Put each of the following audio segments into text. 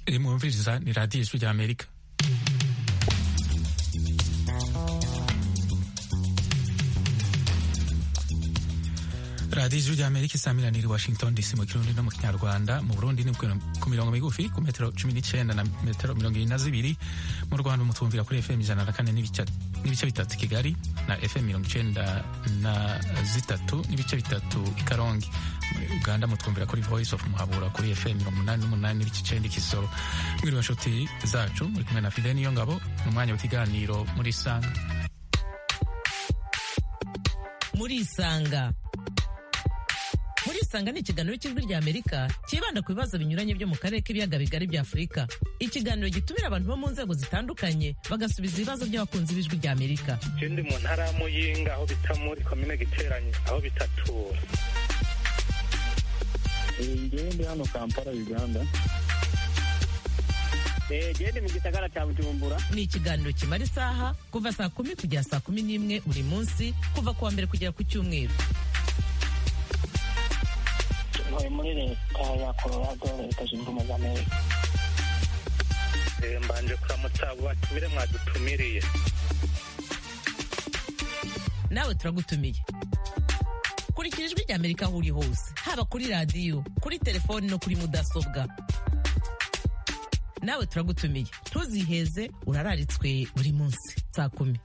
iri mwumviriza ni radiyo ijwi rya amerika radiyo ijwi rya amerika isamirana iri washington dc mu kirundi no mu kinyarwanda mu burundi ni ku mirongo migufi ku metero cumi n'icyenda na metero mirongo irindwi na zibiri mu rwanda mutumvira kuri fm ijana na kane n'ibice bitatu kigali na fm mirongo icyenda na zitatu n'ibice bitatu i karongi muri uganda mutwumvira kuri voice of muhabura kuri fm mirongo umunani n'umunani n'ibice icyenda ikisoro mwiriwe nshuti zacu muri kumwe na fide niyo ngabo mu mwanya w'ikiganiro muri isanga muri isanga muri isanga ni ikiganiro cy'ijwi rya amerika cyibanda ku bibazo binyuranye byo mu karere k'ibiyaga bigari bya afurika ikiganiro gitumira abantu bo mu nzego zitandukanye bagasubiza ibibazo by'abakunzi b'ijwi rya amerika je ndi mu ntara ya muyinga aho bita muri komine giteranye aho bitatura ngewe ndi hano kampala uganda gende mu gisagara cya bujumbura ni ikiganiro kimara isaha kuva saa kumi kugera saa kumi n'imwe buri munsi kuva ku wa mbere kugera ku cyumweru ntuye muri leta ya colorado leta zunze ubumwe za amerika mbanje kuramutsa abo batumire mwadutumiriye nawe turagutumiye kurikira ijwi rya amerika aho uri hose haba kuri radiyo kuri telefoni no kuri mudasobwa nawe turagutumiye ntuziheze urararitswe buri munsi saa kumi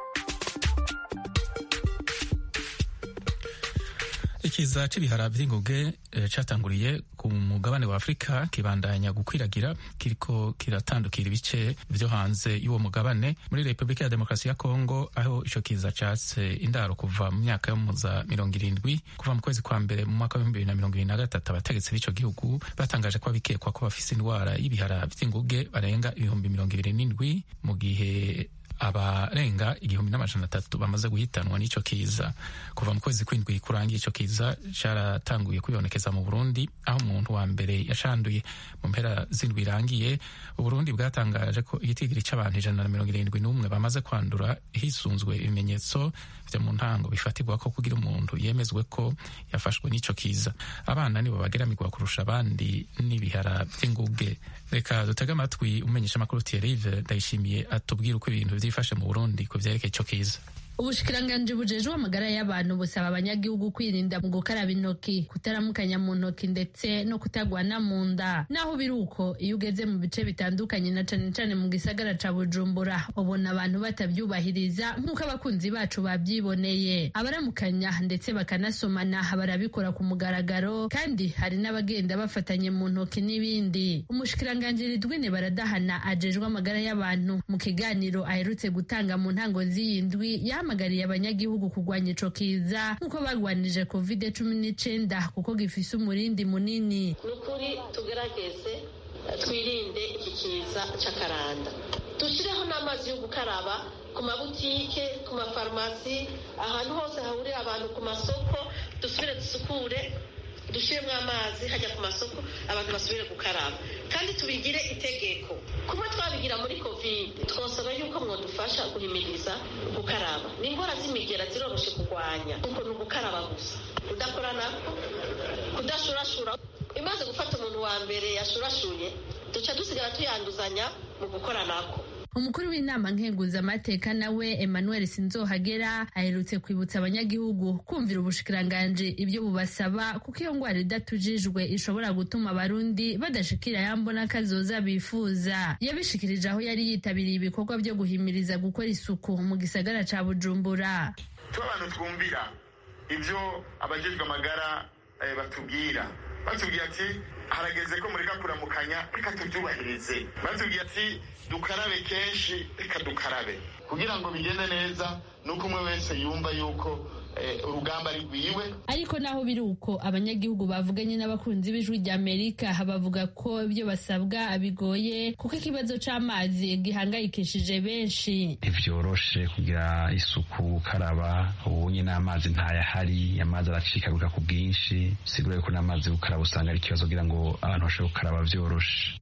ikiza c'ibihara vy'inguge catanguriye ku mugabane wa afurika kibandanya gukwiragira kiriko kiratandukira ibice vyo hanze y'uwo mugabane muri repubulika ya demokarasi ya kongo aho ico kiza catse indaro kuva mu myaka yo muza mirongo irindwi kuva mu kwezi kwa mbere mu mwaka w'ibihumbi bibiri na mirongo ibiri na gatatu abategetsi b'ico gihugu batangaje ko abikekwa ko bafise indwara y'ibihara vy'inguge barenga ibihumbi mirongo ibiri n'indwi mu gihe abarenga igihumbi n'amajana atatu bamaze guhitanwa n'ico kiza kuva mu kwezi kw'indwi kurangiye ico kiza caratanguye kwibonekeza mu burundi aho umuntu wa mbere yashanduye mu mpera z'indwi irangiye uburundi bwatangaje ko igitigiri c'abantu ijana na mirongo irindwi n'umwe bamaze kwandura hisunzwe ibimenyetso vyo mu ntango bifatirwa ko kugira umuntu yemezwe ko yafashwe n'ico kiza abana nibo bageramirwa kurusha abandi n'ibihara vy'inguge reka dutege amatwi umenyesha amakuru Thierry ndayishimiye atubwira uko ibintu vyifashe mu burundi ku vyerekeye ico kiza ubushikiranganji bujejwe amagara y'abantu busaba abanyagihugu kwirinda mu gukaraba intoki kutaramukanya mu ntoki ndetse no kutagwana mu nda naho biri uko iyo ugeze mu bice bitandukanye na cane cane mu gisagara ca bujumbura ubona abantu batavyubahiriza nk'uko abakunzi bacu bavyiboneye abaramukanya ndetse bakanasomana barabikora ku mugaragaro kandi hari n'abagenda bafatanye mu ntoki n'ibindi umushikiranganji ridwine baradahana ajejwe amagara y'abantu mu kiganiro aherutse gutanga mu ntango z'iyi ndwi yahamagariye abanyagihugu kurwanya ico kiza nk'uko barwanije covid cumi n'icenda kuko gifise umurindi munini ni ukuri tugerageze twirinde iki kiza c'akaranda dushyireho n'amazi yo gukaraba ku mabutike ku mafarumasi ahantu hose hahurira abantu ku masoko dusubire dusukure dushyiremo amazi hajya ku masoko abantu basubire gukaraba kandi tubigire itegeko kuba twabigira muri kovide twasaba yuko mwadufasha guhimiriza gukaraba ni indwara z'imigera ziroroshe kurwanya kuko ni ugukaraba gusa kudakora nako kudashurashura imaze gufata umuntu wa mbere yashurashuye duca dusigara tuyanduzanya mu gukora nako umukuru w'inama nkenguzamateka nawe emmanuel sinzohagera aherutse kwibutsa abanyagihugu kumvira ubushikiranganji ibyo bubasaba kuko iyo ngwara idatujijwe ishobora gutuma abarundi badashikira yambona kazoza bifuza yabishikirije aho yari yitabiriye ibikorwa byo guhimiriza gukora isuku mu gisagara ca bujumbura tuba abantu twumvira ibyo abajejwe amagara batubwira batubwira ati harageze ko mureka kuramukanya reka tubyubahirize batubwira ati dukarabe kenshi reka dukarabe kugira ngo bigende neza nuko umwe wese yumva yuko urugamba ari rwiwe ariko naho biri uko abanyagihugu bavuganye n'abakunzi b'ijwi rya amerika bavuga ko ibyo basabwa bigoye kuko ikibazo c'amazi gihangayikishije benshi ntivyoroshe kugira isuku gukaraba ubunye n'amazi ntayahari amazi aracikagurika ku bwinshi sigura yuko n'amazi gukaraba usanga ari ikibazo kugira ngo abantu bashobore gukaraba vyoroshe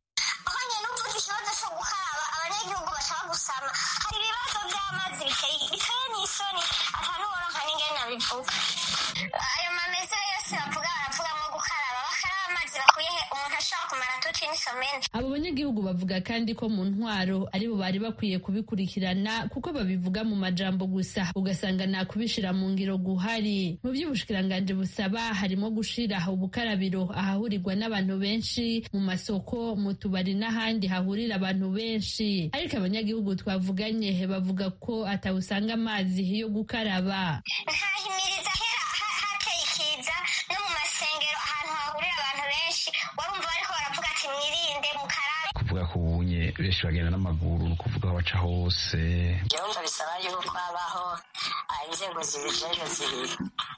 bivuga ayo mamezero yose bavuga baravuga nko gukaraba bakaraba amazi bakuye umuntu ashobora kumara tuti n'isomene abo abanyagihugu bavuga kandi ko mu ntwaro aribo bari bakwiye kubikurikirana kuko babivuga mu majambo gusa ugasanga nta kubishira mu ngiro guhari mu by'ubushikiranganji busaba harimo gushira ubukarabiro ahahurirwa n'abantu benshi mu masoko mu tubari n'ahandi hahurira abantu benshi ariko abanyagihugu twavuganye bavuga ko atawusanga amazi yo gukaraba nkahimiriza kera ha- hateye ikiza no mu masengero ahantu hahurira abantu benshi warumva bariko baravuga ati mwirinde mukarabe kuvuga ko ubunye benshi bagenda n'amaguru ni ukuvuga aho baca hose byumva bisaba yuko habaho ah, inzego zibijejwe zibiri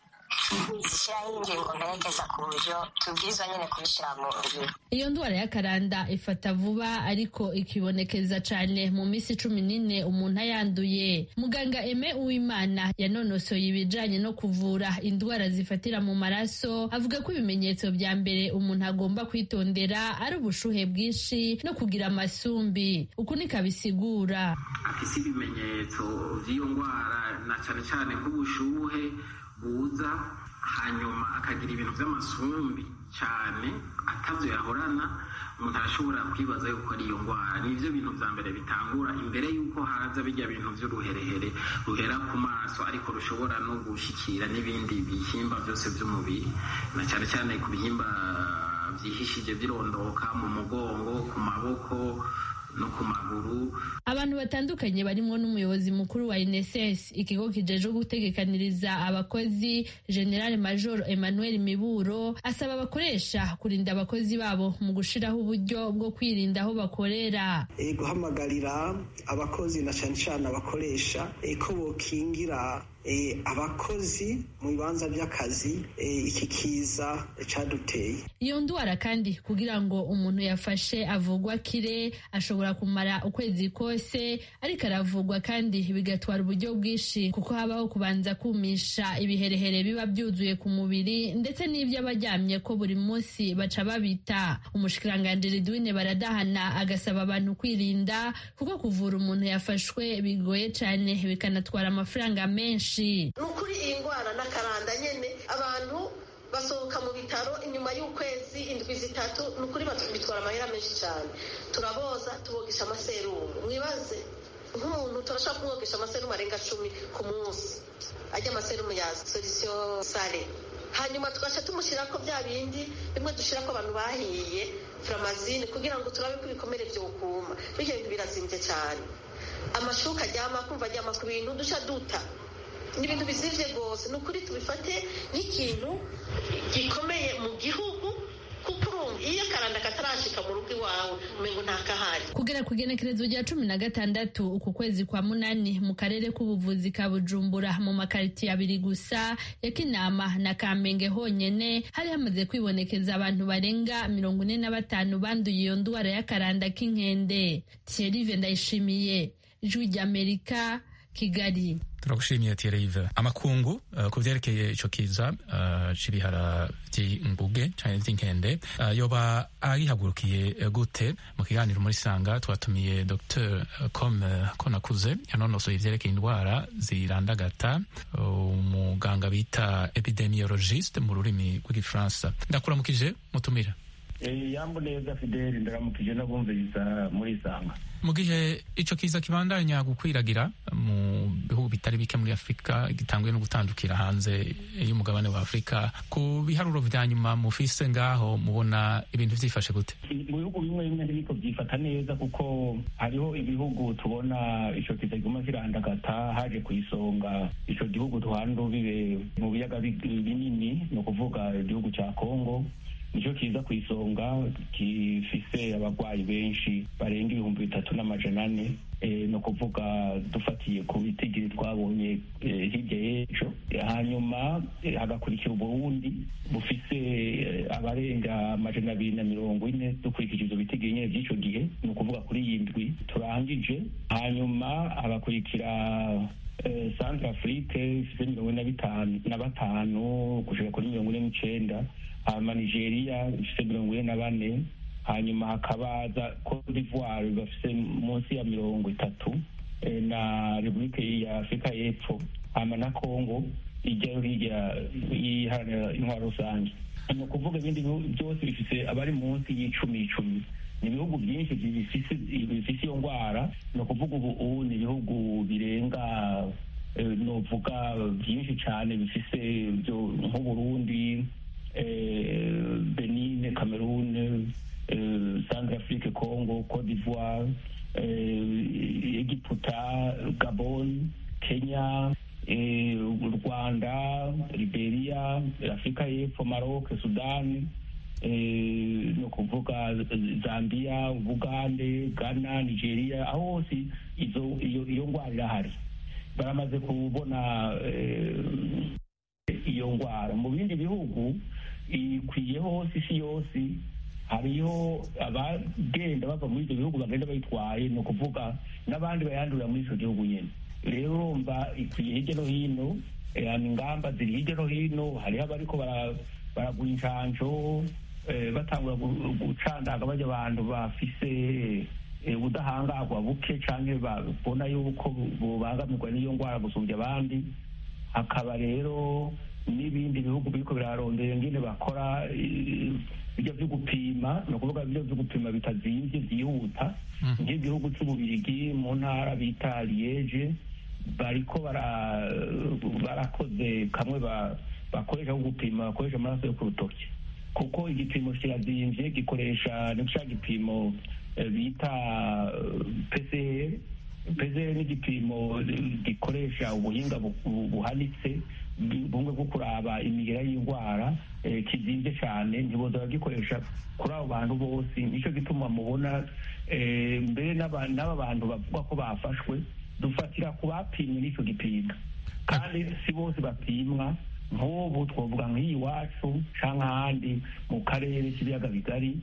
zishyiraho ingingo mperekeza ku buryo tubwirizwa nyine kubishyira mu ngiro iyo ndwara y'akaranda ifata vuba ariko ikibonekeza cyane mu minsi cumi n'ine umuntu ayanduye muganga eme uwimana yanonosoye ibijanye no kuvura indwara zifatira mu maraso avuga ko ibimenyetso bya mbere umuntu agomba kwitondera ari ubushuhe bwinshi no kugira amasumbi uku niko abisigura afise ibimenyetso vy'iyo ndwara na cane cane nk'ubushuhe buza hanyuma akagira ibintu vy'amasumbi cane atavyo yahorana umuntu arashobora kwibaza yuko ari iyo ndwara nivyo bintu vya mbere bitangura imbere yuko haza bijya bintu vy'uruherehere ruhera ku maso ariko rushobora no gushikira n'ibindi bihimba vyose vy'umubiri na cane cane ku bihimba vyihishije birondoka mu mugongo ku maboko no ku maguru abantu batandukanye barimo n'umuyobozi mukuru wa INSS ikigo kijejwe gutegekaniriza abakozi General Major Emmanuel Miburo asaba abakoresha kurinda abakozi babo mu gushiraho uburyo bwo kwirinda aho bakorera e, guhamagarira abakozi na cane cane abakoresha e, ko bokingira e, abakozi mu bibanza by'akazi e, iki kiza caduteye iyo ndwara kandi kugira ngo umuntu yafashe avugwa kire ashobora kumara ukwezi kose ariko aravugwa kandi bigatwara uburyo bwinshi kuko habaho kubanza kumisha ibiherehere biba byuzuye ku mubiri ndetse n'ibyo abaryamye ko buri munsi baca babita umushikiranganji Ridwine baradahana agasaba abantu kwirinda kuko kuvura umuntu yafashwe bigoye cyane bikanatwara amafaranga menshi ni ukuri iyi ndwara n'akaranda nyine abantu basohoka mu bitaro inyuma y'ukwezi indwi zitatu ni ukuri bitwara amahera menshi cyane turaboza tubogesha amaserumu mwibaze nk'umuntu turashobora kumwogesha amaserumu arenga cumi ku munsi ajya amaserumu ya solisiyo sare hanyuma tugaca tumushyira ko bya bindi bimwe dushyira ko abantu bahiye furamazine kugira ngo turabe ko ibikomere byokuma bityo bintu birazimbye cyane amashuka aryama kumva aryama ku bintu duca duta ni ibintu bizivye rwose ni ukuri tubifate nk'ikintu gikomeye mu gihugu kuko urumva iyo akaranda katarashika mu rugo iwawe umengo ntakahari kugera ku igenekerezo rya cumi na gatandatu uku kwezi kwa munani mu karere k'ubuvuzi ka bujumbura mu makaritiye abiri gusa ya kinama na kamenge honyene hari hamaze kwibonekeza abantu barenga mirongo ine na batanu banduye iyo ndwara y'akaranda k'inkende thierry ndayishimiye ijwi ry'amerika kigali turagushimiye Thierry amakungu uh, ku vyerekeye ico kiza uh, c'ibihara vy'inguge canke vy'inkende uh, yoba agihagurukiye uh, gute mu kiganiro muri sanga twatumiye Dr com uh, konakuze yanonosoye ivyerekeye indwara zirandagata umuganga uh, bita epidemiologiste mu rurimi rw'igifaransa ndakuramukije mutumira yambo neza fideli ndaramukije n'abumviriza muri isanga mu gihe ico kiza kibandanya gukwiragira mu bihugu bitari bike muri afurika gitanguye no gutandukira hanze y'umugabane wa afurika ku biharuro vya nyuma mufise ngaho mubona ibintu vyifashe gute mu bihugu bimwe bimwe ntibiko byifata neza kuko hariho ibihugu tubona ico kiza kiguma kirandagata haje ku isonga ico gihugu tuhana urubibe mu biyaga binini ni ukuvuga igihugu ca kongo nicyo kiza ku isonga gifise abarwayi benshi barenga ibihumbi bitatu n'amajana ane ni ukuvuga dufatiye ku bitigiri twabonye hirya y'ejo hanyuma hagakurikira uburundi bufise abarenga amajana abiri na mirongo ine dukurikije ivyo bitigiri nyene vy'ico gihe ni ukuvuga kuri iyi ndwi turangije hanyuma hagakurikira centre afrique ifise mirongo ine na batanu gushika kuri mirongo ine n'icenda hanyuma nigeria ifise mirongo ine na bane hanyuma hakabaza cote d'ivoire bafise munsi ya mirongo itatu na repubulike ya afurika y'epfo hanyuma na congo ijyayo hirya yiharanira intwaro rusange ni ukuvuga ibindi byose bifise abari munsi y'icumi icumi ni ibihugu byinshi bifise bifise iyo ndwara ni ukuvuga ubu ubu ni ibihugu birenga eh, novuga byinshi cyane bifise byo nk'uburundi eh, benine cameroon eh, centrafrique congo cote d'ivoire eh, egiputa gabon kenya eh, u rwanda liberia afurika y'epfo maroc sudani eh, ni ukuvuga zambia bugande ghana nigeria aho hose izo iyo iyo ndwara irahari baramaze kubona eh, iyo ndwara mu bindi bihugu ikwiye hose isi yose hariho abagenda bava muri ibyo bihugu bagenda bayitwaye ni ukuvuga n'abandi bayandurira muri icyo gihugu nyine rero urumva ikwiye hirya no hino eh, ingamba ziri hirya no hino hariho abariko bara- baragura inshanjo eh, batangura gu- gucandaga bajya abantu bafise eh, ubudahangarwa buke canke babona yuko bubangamirwa n'iyo ndwara gusumbya abandi hakaba rero n'ibindi bihugu biriko birarondera ingene bakora eh, ibyo byo gupima ni ukuvuga ibyo byo gupima bitazimvye byihuta nk'igihugu c'ububirigi mu ntara bita liege bariko bara- barakoze kamwe ba- bakoresha ko gupima bakoresha amaraso yo ku rutoki kuko igipimo kirazimvye gikoresha ni ca gipimo eh, bita eh, PCR PCR ni igipimo gikoresha ubuhinga bu- bu- buhanitse bu- bumwe bwo kuraba imigera y'indwara eh, kizimvye cane ntiboza bagikoresha kuri abo bantu bose nico gituma mubona eh, mbere n'aba n'aba bantu bavuga ko bafashwe dufatira ku bapimwe n'ico gipimo kandi si bose bapimwa nk'ubu twavuga nk'iyi iwacu canke ahandi mu karere k'ibiyaga bigari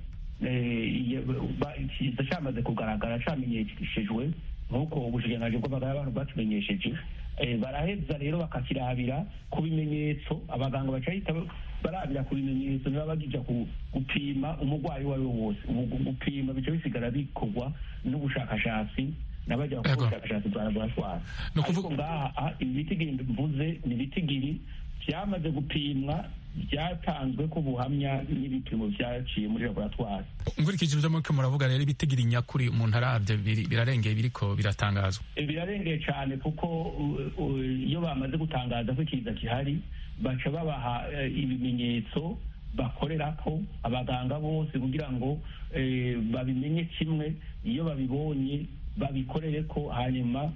eh, iyo- ba- kiza camaze kugaragara camenyeshejwe nk'uko ubushikiranganji bw'amagara y'abantu bwatumenyesheje eh, baraheza rero bakakirabira ku bimenyetso abaganga bacahita barabira ku bimenyetso niba bagija ku- gupima umurwayi uwo ari we wose ubu gu- gupima bica bisigara bikorwa n'ubushakashatsi n'abajya gukora Ego. ubushakashatsi bwa laboratwari ariko ngaha ah, ibitigiri mvuze ni ibitigiri byamaze gupimwa byatanzwe ko buhamya n'ibipimo byaciye muri laboratwari nkurikije ibyo muriko muravuga rero ibitigiri nyakuri umuntu arabye biri- birarengeye biriko biratangazwa Eh, birarengeye cyane kuko uh, uh, iyo bamaze gutangaza ko ikiza gihari baca babaha eh, ibimenyetso bakorerako abaganga bose kugira ngo eh, babimenye kimwe iyo babibonye babikorere ko hanyuma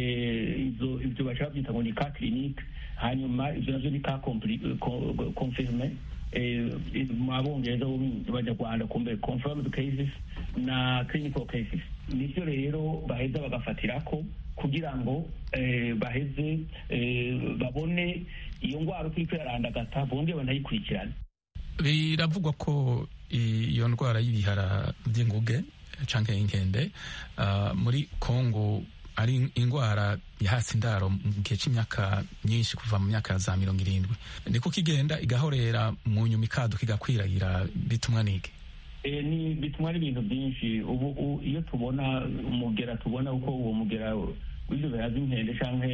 eh, izo ibyo baca babyita ngo ni ka clinique hanyuma ibyo navyo ni ka compli- co- confirme eh, mu abongereza bo mu banyarwanda kumbe confirmed cases na clinical cases nivyo rero baheza bagafatirako kugira ngo eh, baheze eh, babone iyo ndwara uko iriko irarandagata bongere banayikurikirane biravugwa ko iyo ndwara y'ibihara by'inguge canke inkende ah, muri kongo ari indwara yahasi indaro mu gihe c'imyaka myinshi kuva mu myaka za mirongo irindwi niko kigenda igahorera mu nyuma ikaduka igakwiragira bitumwa nige Eh, ni bitumwa n'ibintu byinshi ubu u- iyo tubona umugera tubona uko uwo mugera w'ivyo bihaza inkende canke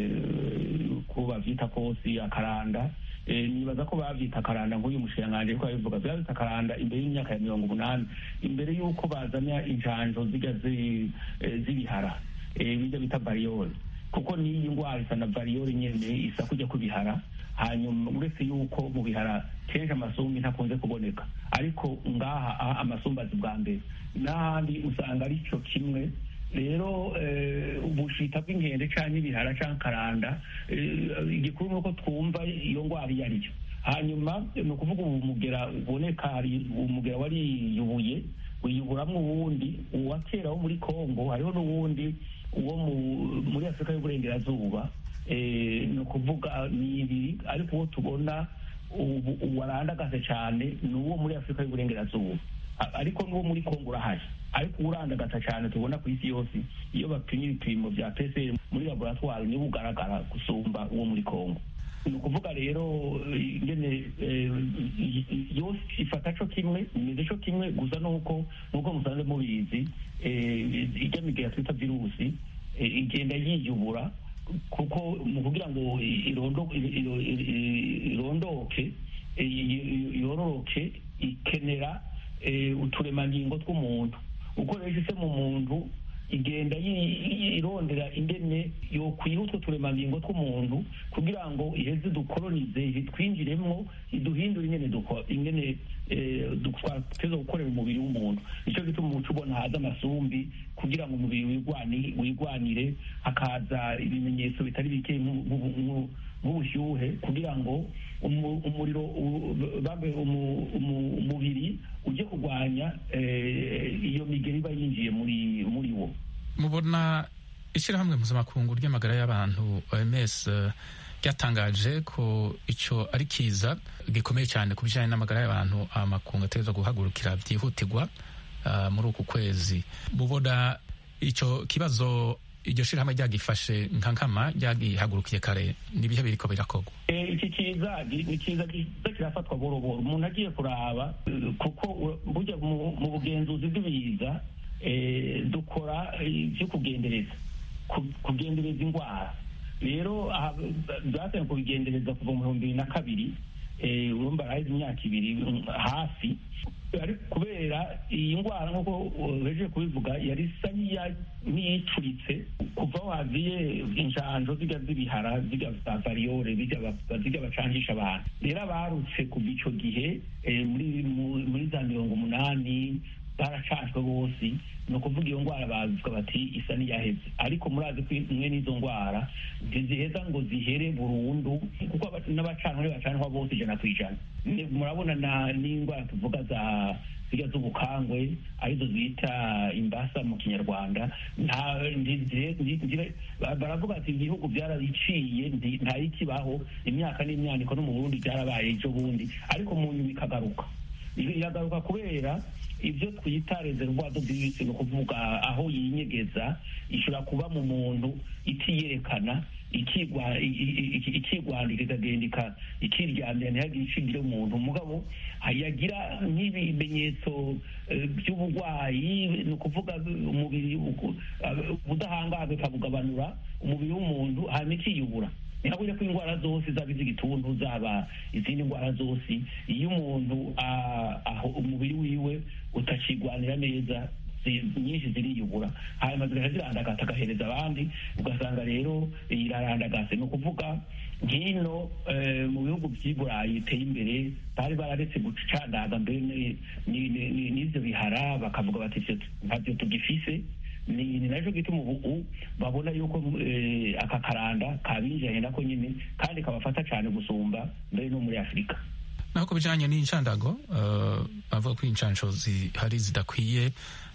eh, ko bavyita kosi akaranda eh, nibaza ko bavyita akaranda nk'uyu mushikiranganji ariko abivuga bavyita akaranda imbere y'imyaka ya mirongo umunani imbere y'uko bazana injanjo zirya zi- eh, z'ibihara eh, birya bita bariyori kuko n'iyi ndwara isa na bariyori nyene isa kujya kubihara hanyuma uretse yuko mu bihara kenshi amasumbi ntakunze kuboneka ariko ngaha aha amasumbi azi bwa mbere n'ahandi usanga ari cyo kimwe rero eh, ubushita bw'inkende canke ibihara canke karanda eh, igikuru ni uko twumva iyo ndwara iyo ari yo hanyuma ni ukuvuga ubu mugera uboneka hari umugera wariyubuye wiyuburamwo uwundi uwa kera wo muri kongo hariho n'uwundi uwo mu- muri afurika y'uburengerazuba eh, ni ukuvuga ni ibiri ariko uwo tubona ubu ubu warandagase cyane ni uwo muri afurika y'uburengerazuba A- ariko n'uwo muri kongo urahari ariko urandagata cyane tubona ku isi yose iyo bapimye ibipimo bya pcr muri laboratwari niwo ugaragara gusumba uwo muri kongo ni ukuvuga rero eh, ingene eh, i- i- yose ifata co kimwe imeze co kimwe gusa nuko nuko musanze mubizi eh, ijya migera twita virusi eh, igenda yiyubura kuko mu kugira ngo irondo- iro- iro- irondoke eh, yororoke ikenera eh, uturemangingo tw'umuntu uko rero ishitse mu muntu igenda irondera ingene yokwiha utwo turemangingo tw'umuntu kugira ngo iheze dukolonize twinjiremwo iduhindure ingene ingene twateza gukorera umubiri w'umuntu nicyo gituma umuco ubona haza amasumbi kugira ngo umubiri wigwanire hakaza ibimenyetso bitari bike nk'ubushyuhe kugira ngo umuriro umubiri ujye kurwanya iyo migeri iba yinjiye muri muri wo mubona ishyirahamwe mpuzamakungu ry'amagara y'abantu oms ryatangaje ko icyo ari kiza gikomeye cyane ku bijyanye n'amagara y'abantu amakungu ategerezwa guhagurukira byihutirwa muri uku kwezi mubona icyo kibazo iryo shyirahamwe ryagifashe nka nkama ryagihagurukiye kare n'ibihe biriko birakorwa iki kiza ni kiza kiza kirafatwa boroboro umuntu agiye kuraba kuko burya mu bugenzuzi bw'ibiza dukora ibyo kugendereza kugendereza indwara rero byatangiye kubigendereza kuva mu bihumbi bibiri na kabiri urumva araheze imyaka ibiri hafi kubera iyi ndwara nk'uko bejeje kubivuga yari isa n'iyicuritse kuva waziye injanjo zijya z'ibihara zijya za variyore zijya bacangisha abantu rero abarutse kuva icyo gihe muri za mirongo umunani baracanjwe bose ni ukuvuga iyo ndwara bavuga bati isa n'iyaheze ariko murazi ko imwe n'izo ndwara ntiziheza ngo zihere burundu kuko n'abacanwa bacanwa bose ijana ku ijana murabona n'indwara tuvuga za zirya z'ubukangwe arizo bita imbasa mu kinyarwanda baravuga ati ibihugu byarabiciye ntayikibaho imyaka n'imyaniko no mu burundi byarabaye ejo bundi ariko mu nyuma ikagaruka iragaruka kubera ibyo twita rezerwado divisi ni ukuvuga aho yinyegeza ishobora kuba mu muntu itiyerekana ikigwandika ikagenda ikiryamira ntihagire icibyo umuntu mugabo yagira nk'ibimenyetso by'uburwayi ni ukuvuga umubiri ubudahangarwa ikabugabanura umubiri w'umuntu hanyuma ikiyubura ntihabure ko indwara zose zaba iz'igituntu zaba izindi ndwara zose iyo umuntu aho umubiri wiwe utakigwanira neza nyinshi ziriyubura hanyuma zigaca zirandagata agahereza abandi ugasanga rero irarandagase ni ukuvuga nk'ino mu bihugu by'i burayi biteye imbere bari bararetse gucandaga mbere n'ibyo bihara bakavuga bati ntabyo tugifise ni nacyo gituma ubu babona yuko aka karanda kabinjiranye nako nyine kandi kabafata cyane gusumba mbere no muri afurika naho ku bijyanye n'inshandago bavuga ko inshansho zihari zidakwiye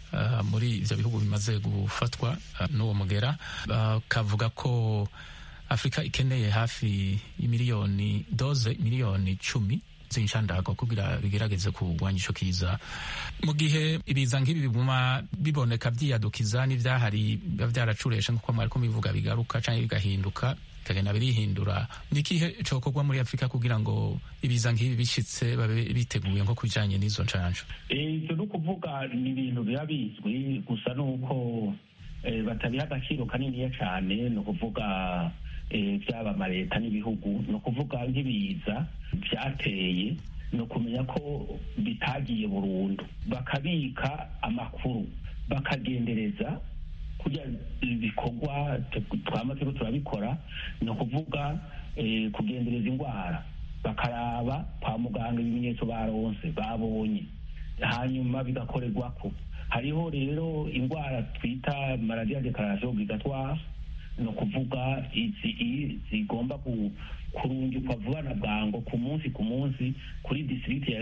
muri ibyo bihugu bimaze gufatwa n'uwo mugera bakavuga ko afurika ikeneye hafi y'imiliyoni doze miliyoni icumi z'inshandago kugira bigerageze kurwanya ico kiza mu gihe ibiza nk'ibi biguma biboneka vyiyadukiza n'ivyahari biba vyaracureshe nk'uko mwariko bivuga bigaruka canke bigahinduka bikagenda birihindura nikihe cokorwa muri afurika kugira ngo ibiza nk'ibi bishitse babe biteguye nko kubijanye n'izo ncanco ivyo ni ukuvuga ni ibintu biba bizwi gusa nuko batabiha agaciro kaniniya cane ni ukuvuga byaba amaleta n'ibihugu ni ukuvuga nk'ibiza byateye ni ukumenya ko bitagiye burundu bakabika amakuru bakagendereza kugira ibikorwa twama turiko turabikora ni ukuvuga kugendereza indwara bakaraba kwa muganga ibimenyetso baronse babonye hanyuma bigakorerwako hariho rero indwara twita maladiya dekarasiyo obligatoire ni ukuvuga izi zigomba kurungikwa vuba na bwango ku munsi ku munsi kuri district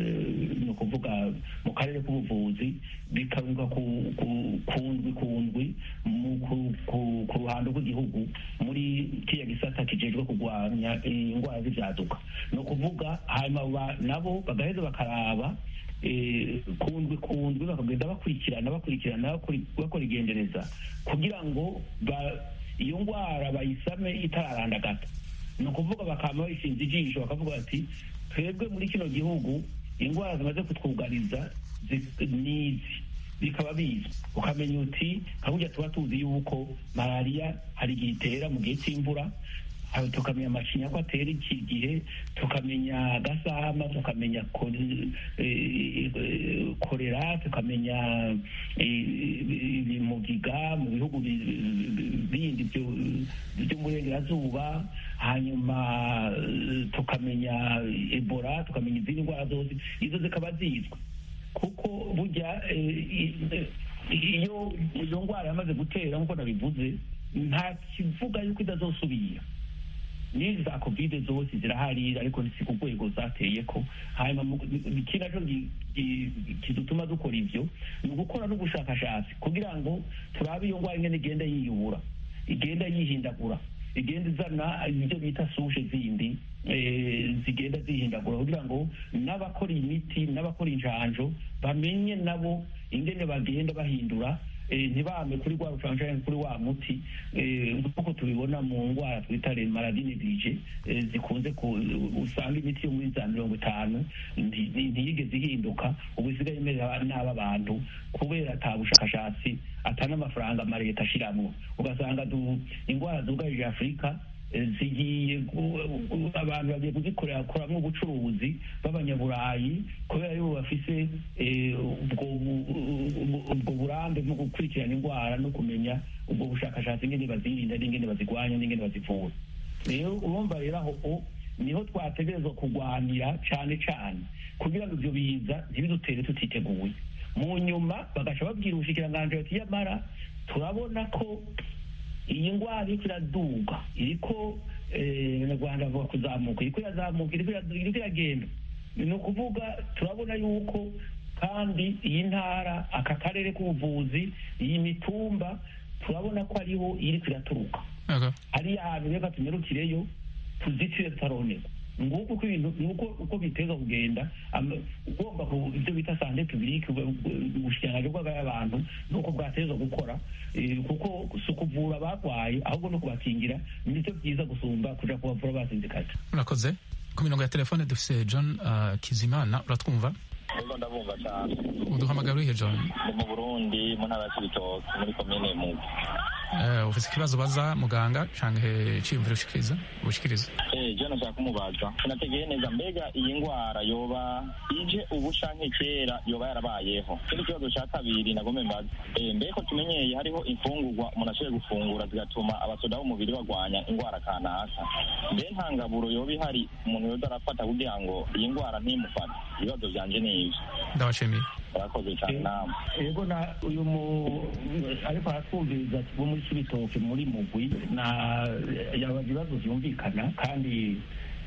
ni ukuvuga mu karere k'ubuvuzi bikarungwa kundwi kundwi ku ruhando rw'igihugu muri kiriya gisata kijejwe kurwanya indwara z'ibyaduka ni ukuvuga hanyuma nabo bagaheza bakaraba kundwi kundwi bakagenda bakurikirana bakurikirana bakora igendereza kugira ngo iyo ndwara bayisame itararandagata ni ukuvuga bakaba bayishinze ijisho bakavuga bati twebwe muri kino gihugu indwara zimaze kutwugariza n'izi bikaba bizwi ukamenya uti nka burya tuba tuzi yuko malariya hari igihe itera mu gihe cy'imvura aho tukamenya amacinya ko atera iki gihe tukamenya gasama tukamenya kore- eh, eh, korera tukamenya eh, ibimugiga mu bihugu bi- bindi byo- by'umurengerazuba hanyuma eh, tukamenya ebola tukamenya izindi ndwara zose izo zikaba zizwi kuko burya eh, i- eh, iyo iyo ndwara yamaze gutera nk'uko nabivuze nta kivuga yuko idazosubira n'izi za kovide zose zirahari ariko si ku rwego zateye ko hanyuma mu- ikindi naco gi- gi- kidutuma dukora ivyo ni ugukora n'ubushakashatsi kugira ngo turabe iyo ndwara ingene igenda yiyubura igenda yihindagura igenda izana ibyo bita sushe zindi eh, zigenda zihindagura kugira ngo n'abakora imiti n'abakora injanjo bamenye nabo ingene bagenda bahindura eh, ntibame kuri rwa rucanjani kuri wa muti eh, nk'uko tubibona mu ndwara twita le maladie néglige eh, zikunze ku- usanga imiti yo muri za mirongo itanu nti- nti- ntiyigeze ihinduka ubu isigaye imera n'aba bantu kubera ata bushakashatsi ata n'amafaranga amaleta ashiramwo ugasanga du- indwara zugarije afurika eh, zigiye gu- gu- abantu bagiye kuzikorera koramwo ubucuruzi b'abanyaburayi kubera yuko bafise eh, ubwo bu- ubwo- ubwo burambe bwo gukurikirana indwara no kumenya ubwo bushakashatsi ingene bazirinda n'ingene bazigwanya n'ingene bazivura rero urumva rero aho o niho twategerezwa kurwanira cane cane kugira ngo ivyo biza ntibidutere tutiteguye mu nyuma bagaca babwira ubushikiranganji bati yamara turabona ko iyi ndwara iriko iraduga iriko eh, abanyarwanda bavuga kuzamuka iriko irazamuka iriko ira- iriko iragenda ni ukuvuga turabona yuko kandi iyi ntara aka karere k'ubuvuzi iyi mitumba turabona ko ariho iriko iraturuka hariya hantu reka tumerukireyo tuzitire tutaronerwa nguko uko ibintu nguko uko biteza kugenda ama- ugomba ku ibyo bita sante publique ubushikiranganji bw'abantu nuko bwateza gukora eh, kuko si ukuvura abarwaye ahubwo no kubakingira nivyo byiza gusumba kuja kubavura basinzikaje murakoze ku mirongo ya telefone dufise john uh, kizimana uratwumva Ego ndabumva cyane uduhamagara urihe john ndi mu burundi mu ntara ya cibitoki muri komine mugo Eh, ufise ikibazo baza muganga canke ciyumviro ushikiriza ushikiriza Eh, je nashaka kumubaza sinategeye neza mbega iyi ngwara yoba ije ubu canke kera yoba yarabayeho ikindi kibazo ca kabiri nagome mbaza Eh, mbeko tumenyeye hariho imfungurwa umuntu ashoboye gufungura zigatuma abasoda b'umubiri bagwanya ingwara kanaka mbe nta ngaburo yoba ihari umuntu yoza arafata kugira ngo iyi ngwara ntimufate ibibazo vyanje ni ivyo ndabashimiye murakoze cyane namwe ego na uyu mu ariko aratwumviriza bo muri kibitoke muri mugwi na yaba ibibazo byumvikana kandi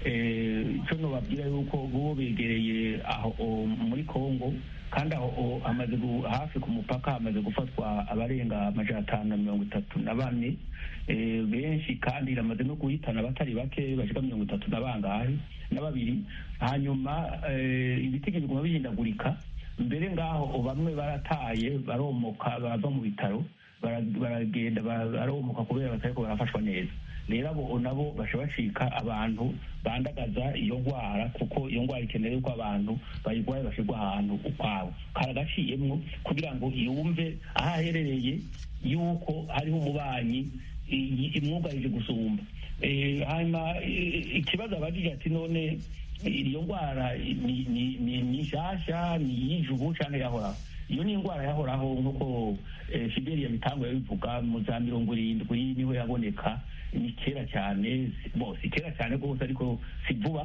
eh, ico nobabwira yuko bo begereye aho o, muri kongo kandi aho o, hamaze gu- hafi ku mupaka hamaze gufatwa abarenga amajana atanu na mirongo itatu na bane eh, benshi kandi iramaze no guhitana abatari bake bashika mirongo itatu na bangahe na babiri hanyuma eh, ibitege biguma bihindagurika mbere ngaho bamwe barataye baromoka bava mu bitaro bara- baragenda ba- baromoka kubera batariko barafashwa neza rero abo nabo baca bacika abantu bandagaza iyo ndwara kuko iyo ndwara ikeneye yuko abantu bayirwaye bashirwa ahantu ukwabo karagaciyemwo kugira ngo yumve aho aherereye yuko hariho umubanyi i- imwugarije gusumba Eh, hanyuma i- ikibazo abajije ati none iyo ndwara ni ni- ni- ni nshasha ni iy'ijubu canke yahoraho iyo ni indwara yahoraho nk'uko eh, fideli yabitanguye yabivuga mu za mirongo irindwi niho yaboneka ni kera cyane bo si kera cyane rwose ariko si vuba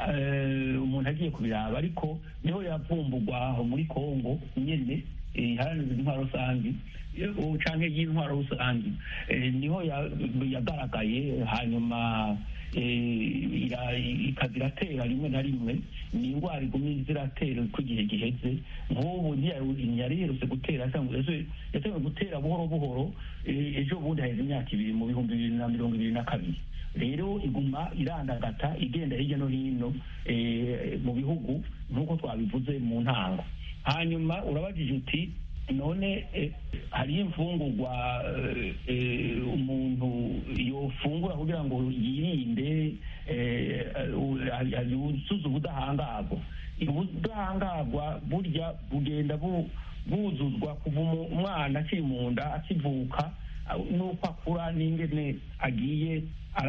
Eh, umuntu agiye kubiraba ariko niho yavumbugwa aho muri kongo nyene eh, iharanira intwaro rusange eh, canke y'intwaro rusange Eh, niho ya- yagaragaye hanyuma eh, ira- ikaza iratera rimwe na rimwe ni indwara iguma ziratera uko igihe giheze nk'ubu ntiyari ntiyari iherutse gutera yasanzwe- yase- yatangiye gutera buhoro buhoro eh, ejo bundi haheze imyaka ibiri mu bihumbi bibiri na mirongo ibiri na kabiri rero iguma irandagata igenda hirya no hino eh, mu bihugu nk'uko twabivuze mu ntango hanyuma urabajije uti none eh, hariyo imfungurwa eh, eh, umuntu yofungura kugira ngo yirinde eh, eh, yuzuze ubudahangarwa ubudahangarwa burya bugenda bu- buzuzwa kuva umu- umwana akiri mu nda akivuka n'uko akura n'ingene agiye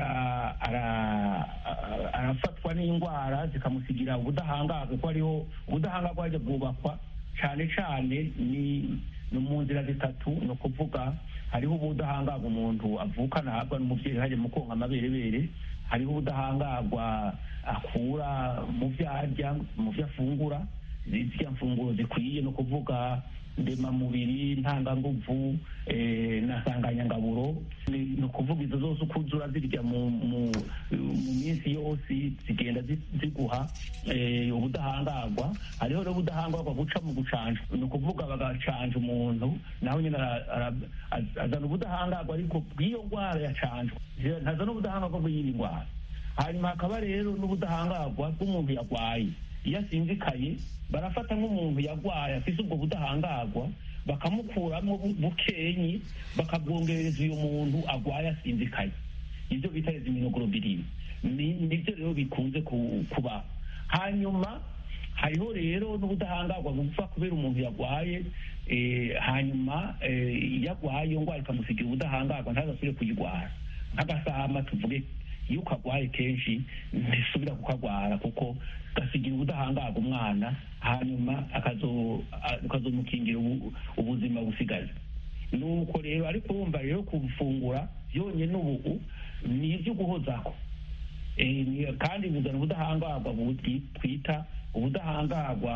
arafatwa n'indwara zikamusigira ubudahangarwa kuko hariho ubudahangarwa hajya bwubakwa cyane cyane ni mu nzira zitatu ni ukuvuga hariho ubudahangarwa umuntu avukana ahabwa n'umubyeyi hajya mu konka amaberebere hariho ubudahangarwa akura mu byo arya mu byo afungura ziriya mfunguro zikwiye ni ukuvuga ndemamubiri ntanganguvu na nsanganyangaburo ni ukuvuga izo zose uko uzura zirya mu minsi yose zigenda ziguha ubudahangarwa hariho n'ubudahangarwa buca mu gucanja ni ukuvuga bagacanja umuntu nawe nyine azana ubudahangarwa ariko bw'iyo ndwara yacanjwe ntazana ubudahangarwa bw'iyindi ndwara hanyuma hakaba rero n'ubudahangarwa bw'umuntu yarwaye iyo asinzikaye barafata nk'umuntu yarwaye afite ubwo budahangarwa bakamukuramo bukenyi bakabwongereza uyu muntu arwaye asinzikaye ibyo bita iziminoglobulin nibyo rero bikunze kuba hanyuma hariho rero n'ubudahangarwa bupfa kubera umuntu yarwaye hanyuma iyo arwaye iyo ndwara ikamusigira ubudahangarwa ntazasubire kuyirwara nk'agasama tuvuge iyo ukagwaye kenshi ntisubira kukagwara kuko gasigira ubudahangarwa umwana hanyuma ukazomukingira ubuzima busigaye nuko rero ariko wumva rero kufungura byonyine ubu ni ibyo guhozaho kandi bizana ubudahangarwa twita ubudahangarwa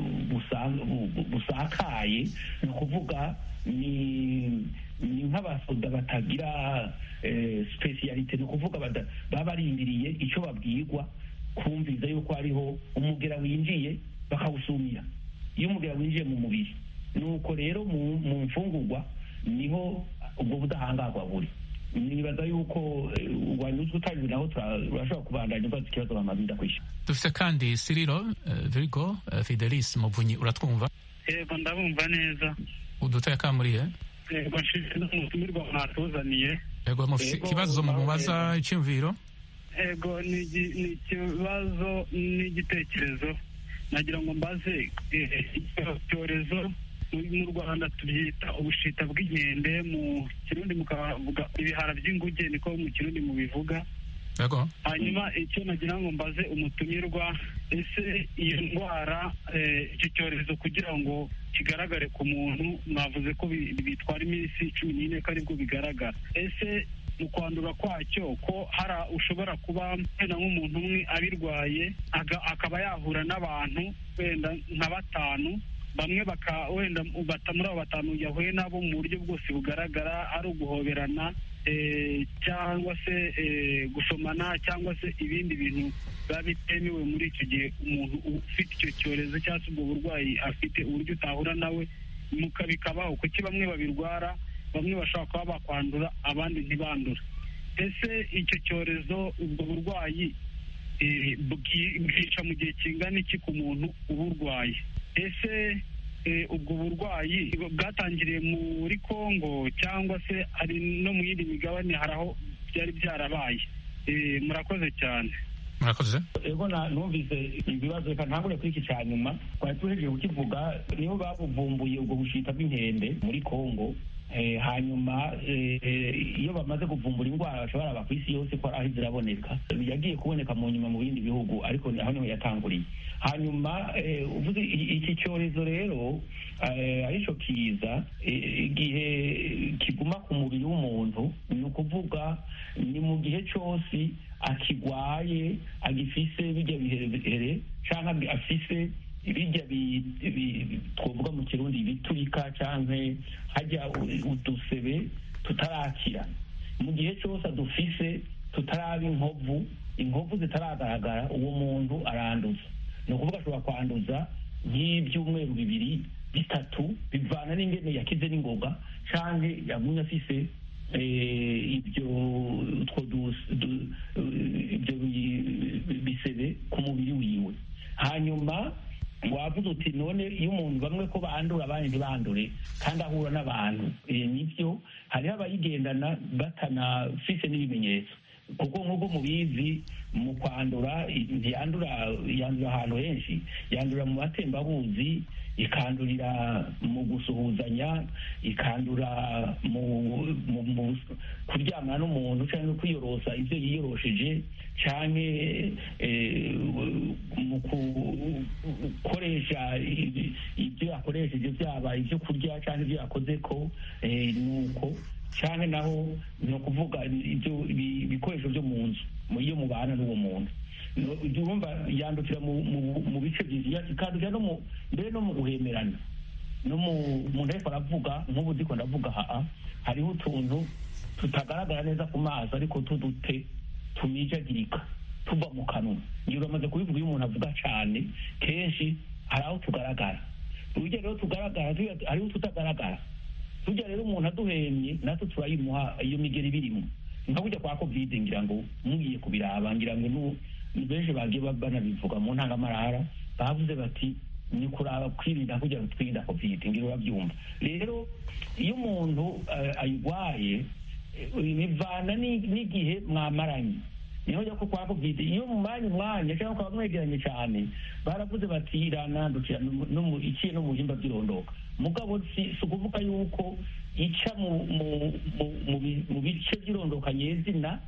busakaye ni ukuvuga ni ni nk'abasoda batagira sipesiyalite ni ukuvuga baba barindiriye icyo babwirwa kumviza yuko hariho umugera winjiye bakawusumira iyo umugera winjiye mu mubiri nuko rero mu mfungurwa niho ubwo budahangarwa buri nibaza yuko wanyuzwe utabizi naho turashobora kubandanya ubaza ikibazo bamaze kwishyura dufite kandi siriro virigo fidelis muvunyi uratwumva yego ndabumva neza uduteye kamuriye yego nshimira n'umutumirwa mwatuzaniye yego mufite ikibazo mu mubaza icyumviro yego ni ikibazo n'igitekerezo nagira ngo mbaze icyorezo mu rwanda tubyita ubushita bw'inkende mu kirundi mukavuga ibihara by'inguge niko mu kirundi mubivuga hanyuma icyo nagira ngo mbaze umutumirwa ese iyo ndwara icyo cyorezo kugira ngo kigaragare ku muntu mwavuze ko bitwara iminsi cumi n'ine ko aribwo bigaragara ese mu kwandura kwacyo ko hari ushobora kuba wenda nk'umuntu umwe abirwaye akaba yahura n'abantu wenda nka batanu bamwe baka wenda muri abo batanu yahuye nabo mu buryo bwose bugaragara ari uguhoberana cyangwa se gusomana cyangwa se ibindi bintu biba bitemewe muri icyo gihe umuntu ufite icyo cyorezo cyangwa se ubwo burwayi afite uburyo utahura nawe bikabaho kuki bamwe babirwara bamwe bashobora kuba bakwandura abandi ntibandura ese icyo cyorezo ubwo burwayi bwica mu gihe kingana iki ku muntu uburwaye ese ubwo burwayi bwatangiriye muri congo cyangwa se hari no mu yindi migabane hari aho byari byarabaye murakoze cyane murakoze ego numvise ibibazo reka ntangure kuri iki cya nyuma twari tuhejeje kukivuga nibo babuvumbuye ubwo bushita bw'inkende muri congo hanyuma iyo bamaze kuvumbura indwara bashobora aba ku isi yose ko aho ziraboneka yagiye kuboneka mu nyuma mu bindi bihugu ariko aho niho yatanguriye hanyuma uvuze iki cyorezo rero aricyo kiza igihe kiguma ku mubiri w'umuntu ni ukuvuga ni mu gihe cyose akigwaye agifise bijya biherehere cyangwa afise ibijya twavuga mu kirundi biturika cyangwa hajya udusebe tutarakira mu gihe cyose adufise tutaraba inkovu inkovu zitaragaragara uwo muntu aranduza ni ukuvuga ashobora kwanduza nk'ibyumweru bibiri bitatu bivana n'ingene yakize n'ingoga cyangwa yagumye afise ibyo ibyo bisebe ku mubiri wiwe hanyuma wavuze uti none iyo umuntu bamwe ko bandura abandi ntibandure kandi ahura n'abantu nibyo hariho abayigendana batanafise n'ibimenyetso kuko nk'uko mubizi mu kwandura ntiyandura yandura ahantu henshi yandura mu matembabuzi ikandurira mu gusuhuzanya ikandura mu kuryamana n'umuntu cyangwa kwiyorosa ibyo yiyorosheje cyangwa mu gukoresha ibyo yakoresheje byaba ibyo kurya cyangwa ibyo yakoze ko nuko cyane naho ni ukuvuga ibyo ibikoresho byo mu nzu iyo mubana n'uwo muntu urumva yandukira mu bice byinshi ikandukira no mu mbere no mu guhemerana no mu muntu ariko aravuga nk'ubu ndiko ndavuga haa hariho utuntu tutagaragara neza ku maso ariko tudute tumijagirika tuva mu kanwa ngira uramaze kubivuga iyo umuntu avuga cyane kenshi hari aho tugaragara urugero rero tugaragara hariho tutagaragara tujya rero umuntu aduhemye natwe turayimuha iyo migeri birimo nka kujya kwa covid ngira ngo mugiye kubiraba ngira ngo benshi bagiye banabivuga mu ntangamarara bavuze bati ni kuraba kwirinda kugira ngo twirinde covid ngira urabyumva rero iyo umuntu ayirwaye bivana n'igihe mwamaranye niho jya ko kwa covid iyo mumanye umwanya cyangwa ukaba mwegeranye cyane baravuze bati iranandukira iciye no mu bihimba by'irondoka mugabo si ukuvuga yuko ica mu bice by'irondoka nyezina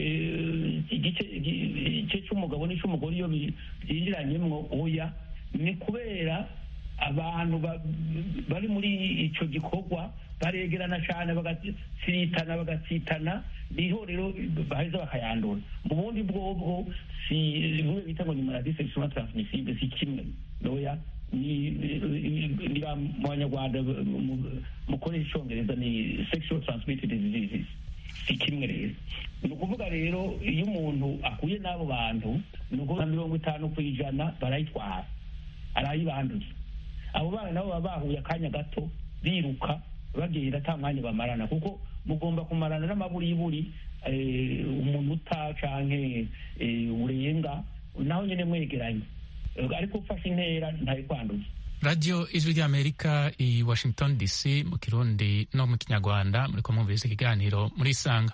igice cy'umugabo n'icy'umugore iyo byinjiranyemo oya ni kubera abantu bari muri icyo gikorwa baregerana cyane bagatsitana bagatsitana niho rero baheza bakayandura mu bundi bwobwo si bimwe bita ngo ni maladi sexuellement transmissible si kimwe noya ni mu banyarwanda mukoresha icyongereza ni sexual transmitted diseases si kimwe rero ni ukuvuga rero iyo umuntu akuye n'abo bantu ni ukuvuga mirongo itanu ku ijana barayitwara arayibanduza abo bana nabo baba bahuye akanya gato biruka bagenda ata mwanya bamarana kuko mugomba kumarana n'amaburiburi umunota canke urenga naho nyine mwegeranye ariko ufashe intera ntari kwanduza radiyo ijwi ry'amerika i washington dc mu kirundi no mu kinyarwanda muri kumwumviriza ikiganiro muri isanga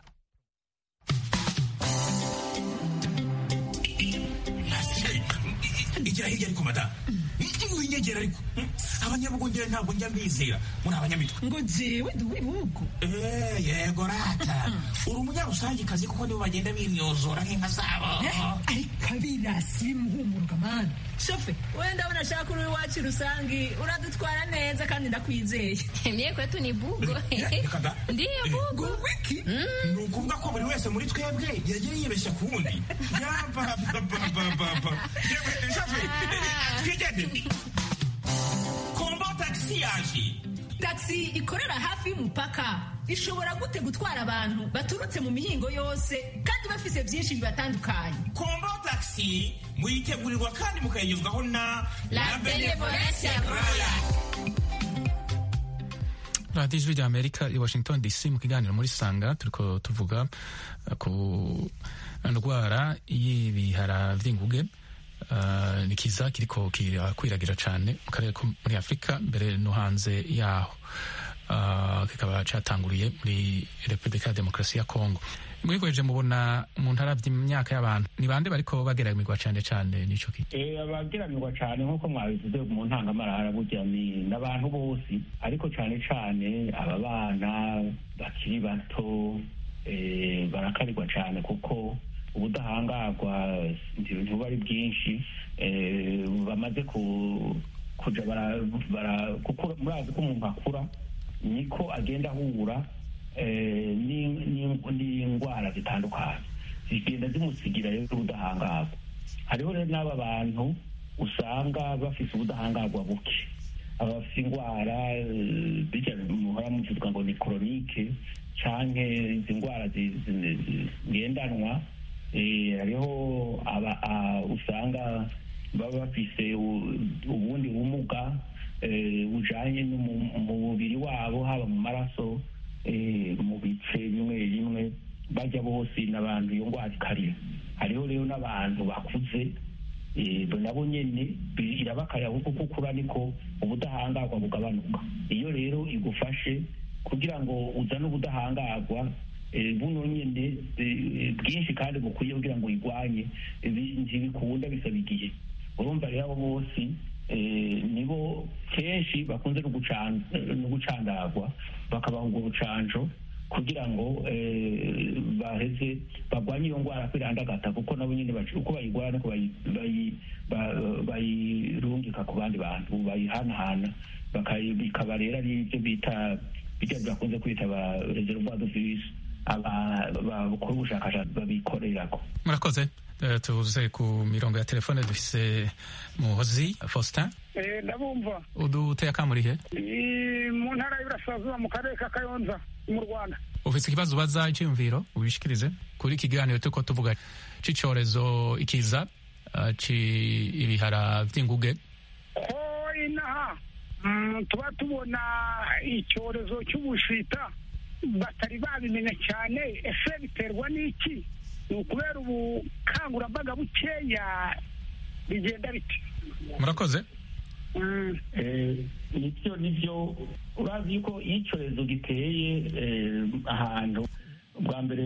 igira hirya ariko madamu winyegera ariko abanyabugongera ntabwo njya mbizera muri abanyamitwe ngo jewe ndi uw'ibihugu yego rata uri umunyarusangikazi kuko nibo bagenda bimyozora nk'inka zabo ariko abirasi bimuhumurwa mani shofe wenda ndabona ashaka uri iwacu rusangi uradutwara neza kandi ndakwizeye mye kwetu ni bugo ndiyo bugo wiki ni ukuvuga ko buri wese muri twebwe yagiye yibeshya ku wundi yabababababa shofe twigende kombo tagisi yaje tagisi ikorera hafi y'umupaka ishobora gute gutwara abantu baturutse mu mihingo yose kandi bafise byinshi bibatandukanye kombo tagisi muyitegurirwa kandi mukayigezwaho na la benevolence roya radiyo ijwi rya amerika i washington dc mu kiganiro muri sanga turiko tuvuga ku ndwara y'ibihara vy'inguge Uh, ni kiza kiriko kirakwiragira cyane mu karere ko muri afurika mbere no hanze yaho uh, kikaba catanguriye muri repubulika ya demokarasi ya kongo mwikoreje mubona umuntu aravye imyaka y'abantu ni bande bariko bageramirwa cane cane nico ki eh abageramirwa cane nkuko mwabivuze mu ntangamarara burya ni n'abantu bose ariko cane cane aba bana bakiri bato eh, barakarirwa cane kuko ubudahangarwa ntibuba ari bwinshi bamaze kuja murazi ko umuntu akura niko agenda ahura n'indwara zitandukanye zigenda zimusigira rero ubudahangarwa hariho rero n'aba bantu usanga bafise ubudahangarwa buke abafite indwara bijya muhora muvuga ngo ni koronike canke izi ndwara zigendanwa hariho usanga baba bafise ubundi bumuga bujanye mu mubiri wabo haba mu maraso mu bice bimwe bimwe bajya bose n'abantu iyo ndwara ikarira hariho rero n'abantu bakuze nabo nyene irabakarira kuko kukura niko ubudahangarwa bugabanuka iyo rero igufashe kugira ngo uzane ubudahangarwa buno nyine bwinshi kandi bukwiye kugira ngo uyirwanye ntibikunda bisaba igihe urumva rero abo bose nibo kenshi bakunze no gucandagwa bakabaha ubwo bucanco kugira ngo baheze barwanye iyo ndwara kwirandagata kuko nabo nyine uko bayirwara niko bayirungika ku bandi bantu bayihanahana bikaba rero ari ibyo bita bijya bakunze kwita ba reservoir de virus bakora ubushakashatsi babikorerako murakoze tuze ku mirongo ya telefone dufise muhozi faustin ndabumva uduteye akamurihe mu ntara y'Iburasirazuba mu karere ka Kayonza mu Rwanda ufite ikibazo ubaza icyiyumviro ubishikirize kuri iki kiganiro turiko tuvuga c'icyorezo ikiza ibihara vy'inguge ko inaha tuba tubona icyorezo cy'ubushita batari babimenya cyane ese biterwa n'iki ni ukubera ubukangurambaga bukeya bigenda biti murakoze nibyo nibyo urazi yuko iyo icyorezo giteye ahantu bwa mbere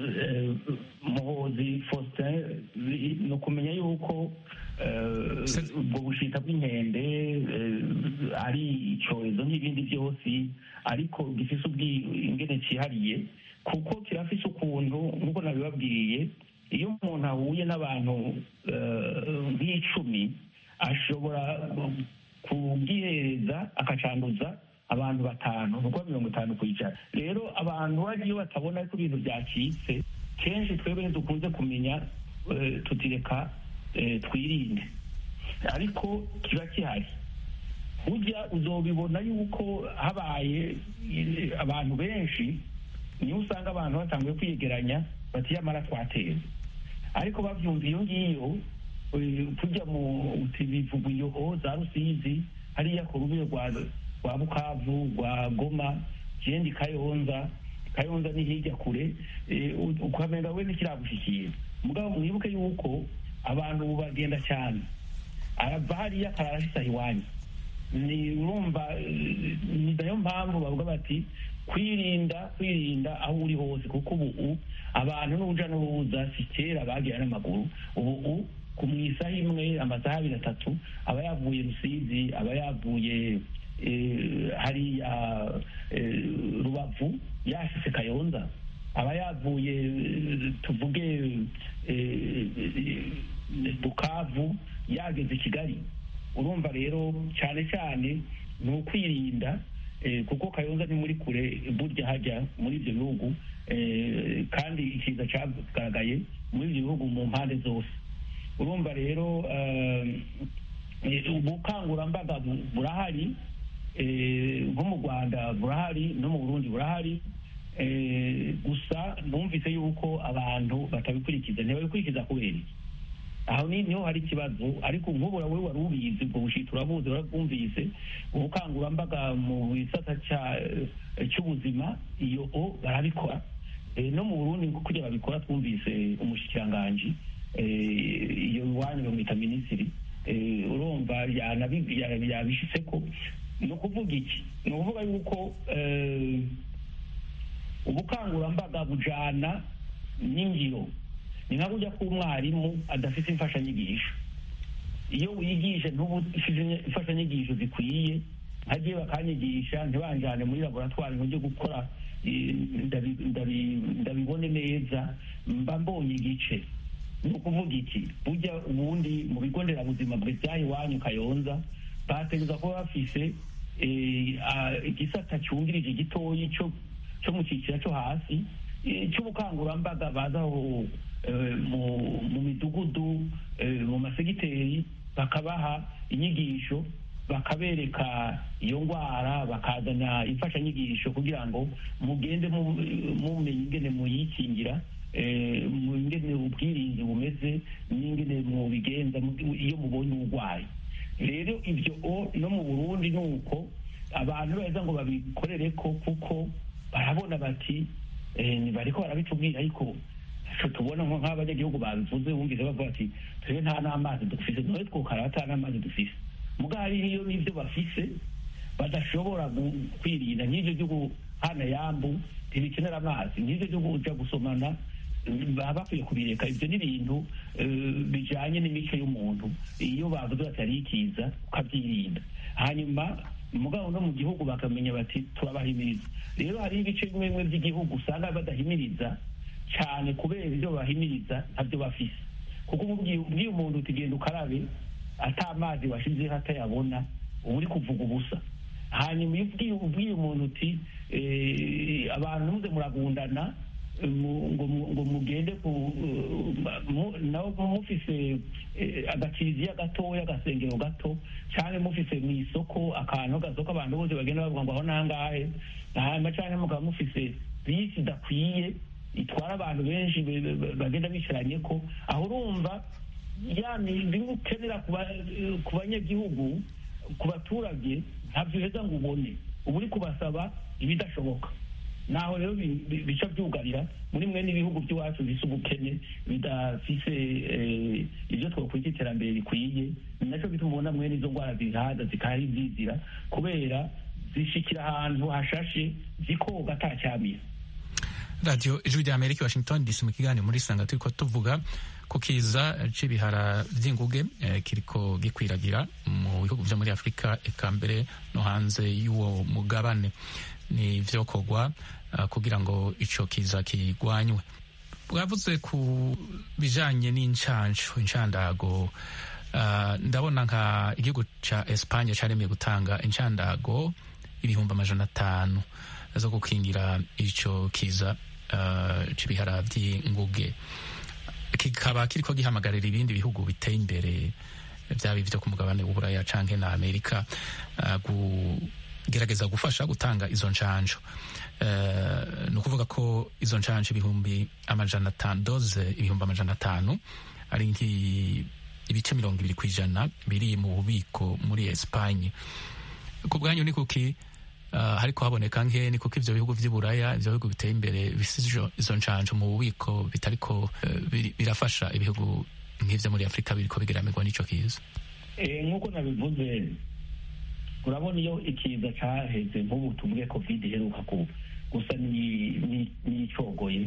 muhozi faustin ni ukumenya yuko ubwo bushita bw'inkende ari icyorezo nk'ibindi byose ariko gifite ubwingene cyihariye kuko kirafise ukuntu nk'uko nabibabwiye iyo umuntu ahuye n'abantu nk'icumi ashobora kubwihereza akacanduza abantu batanu nuko mirongo itanu ku ijana rero abantu bagiye batabona ko ibintu byacitse kenshi twebwe ntidukunze kumenya tutireka twirinde ariko kiba gihari ujya uzobibona yuko habaye abantu benshi niyo usanga abantu batanguye kwiyegeranya bati yamara twateye ariko babyumva iyo ngiyo tujya mu bivuga iyo za rusizi hariya ku rubiro rwa bukavu rwa goma ikindi kayonza kayonza ni hirya kure ukamenya we ntikiragushyikira mugabo mwibuke yuko abantu ubu bagenda cyane arava hariya akararashisa iwanyu ni urumva ni nayo mpamvu bavuga bati kwirinda kwirinda aho uri hose kuko ubu abantu n'uruja n'uruza si kera bagira n'amaguru ubu ku mu isaha imwe amasaha abiri atatu aba yavuye rusizi aba yavuye hariya rubavu yashyize kayonza aba yavuye tuvuge bukavu yageze i kigali urumva rero cyane cyane ni ukwirinda kuko kayonza ni muri kure burya hajya muri ibyo bihugu kandi ikiza cyagaragaye muri ibyo bihugu mu mpande zose urumva rero ubukangurambaga burahari nko mu rwanda burahari no mu burundi burahari gusa numvise yuko abantu batabikurikiza ntibabikurikiza kubera iki aho niho hari ikibazo ariko nk'ubura wowe wari ubizi ubwo bushita urabuzi urabwumvise ubukangurambaga mu gisata cy'ubuzima iyo o barabikora no mu burundi kugira babikora twumvise umushikiranganji iyo iwanyu bamwita minisitiri urumva yabishyize ko ni ukuvuga iki ni ukuvuga yuko ubukangurambaga bujana n'ingiro ni nka kujya k'umwarimu adafite imfashanyigisho iyo wigisha ntubu imfashanyigisho zikwiye nkagiye bakanyigisha ntibanjane muri laboratwari ngo njye gukora ndabibone neza mba mbonye igice ni ukuvuga iki bujya ubundi mu bigo nderabuzima bw'ibyaha iwanyu kayonza bategereza kuba bafise igisata cyungirije gitoyi cyo mu cyiciro cyo hasi cy'ubukangurambaga bazaho mu midugudu mu masegiteri bakabaha inyigisho bakabereka iyo ndwara bakazana imfashanyigisho kugira ngo mugende mumenye ingene muyikingira ingene ubwirinzi bumeze n'ingene mubigenza iyo mubonye uburwayi rero ibyo no mu burundi ni uko abantu beza ngo babikorere ko kuko barabona bati bariko barabitubwira ariko tubona nko nk'abanyagihugu babivuze wumvise bavuga ati twebwe nta n'amazi dufise none twokara ata n'amazi dufise mugabo hariho n'ibyo bafise badashobora kwirinda nk'ibyo byo hana yambu ntibikenera amazi n'ibyo byo kuja gusomana baba bakwiye kubireka ibyo ni ibintu bijanye n'imico y'umuntu iyo bavuze bati hariho ikiza ukabyirinda hanyuma mugabo no mu gihugu bakamenya bati turabahimiriza rero hariho ibice bimwe bimwe by'igihugu usanga badahimiriza cyane kubera ibyo bahimiriza ntabyo bafise kuko ubwiye umuntu tugenda ukarabe ata mazi washizeho atayabona uba uri kuvuga ubusa hanyuma iyo ubwiye umuntu uti abantu muze muragundana ngo mugende nawe mufise agakiriziya gatoya agasengero gato cyangwa mufise mu isoko akantu gasoko abantu bose bagenda bavuga ngo aho nangahe hanyuma cyangwa mukaba mufise bisi idakwiye itwara abantu benshi bagenda bicaranye ko aho urumva ya bimwe ukenera ku banyagihugu ku baturage ntabyo uheza ngo ubone uba uri kubasaba ibidashoboka naho rero bica byugarira muri mwe n'ibihugu by'iwacu bisa ubukene bidafise ibyo twakwita iterambere rikwiye ni nacyo bituma ubona mwe n'izo ndwara zihaza zikahari zizira kubera zishikira ahantu hashashe zikoga atacyamira radiyo ijwi rya amerika washington dc mu kiganiro muri sanga turiko tuvuga ku kiza c'ibihara vy'inguge eh, kiriko gikwiragira mu bihugu vyo muri afurika eka mbere no hanze y'uwo mugabane ni vyokorwa uh, kugira ngo ico kiza kigwanywe bwavuze ku bijanye n'incanco incandago uh, ndabona nka igihugu ca espanye caremeye gutanga incandago ibihumbi amajana atanu zo gukingira ico kiza uh, c'ibihara vy'inguge kikaba kiriko gihamagarira ibindi bihugu biteye imbere vyaba ivyo ku mugabane w'uburaya canke na amerika uh, kugerageza gufasha gutanga izo ncanco uh, ni ukuvuga ko izo ncanco ibihumbi amajana atanu doze ibihumbi amajana atanu ari ibice mirongo ibiri kw'ijana biri mu bubiko muri espanye ku bwanyu ni kuki uh, hariko haboneka nke ni kuko ivyo bihugu vy'iburaya ivyo bihugu biteye imbere bisize izo ncanco mu bubiko bitariko uh, birafasha ibihugu nk'ivyo muri afurika biriko bigiramirwa n'ico kiza nk'uko nabivuze urabona iyo ikiza caheze nk'ubu tuvuge covid iheruka gusa n'icogoye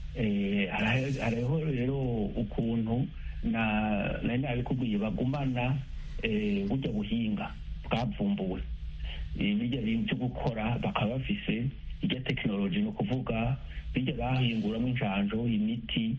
hariho rero ukuntu nari nabikubwiye bagumana burya buhinga bwavumbuwe bijya byo gukora bakaba bafise ijya tekinoloji ni ukuvuga bijya bahinguramo injanjo imiti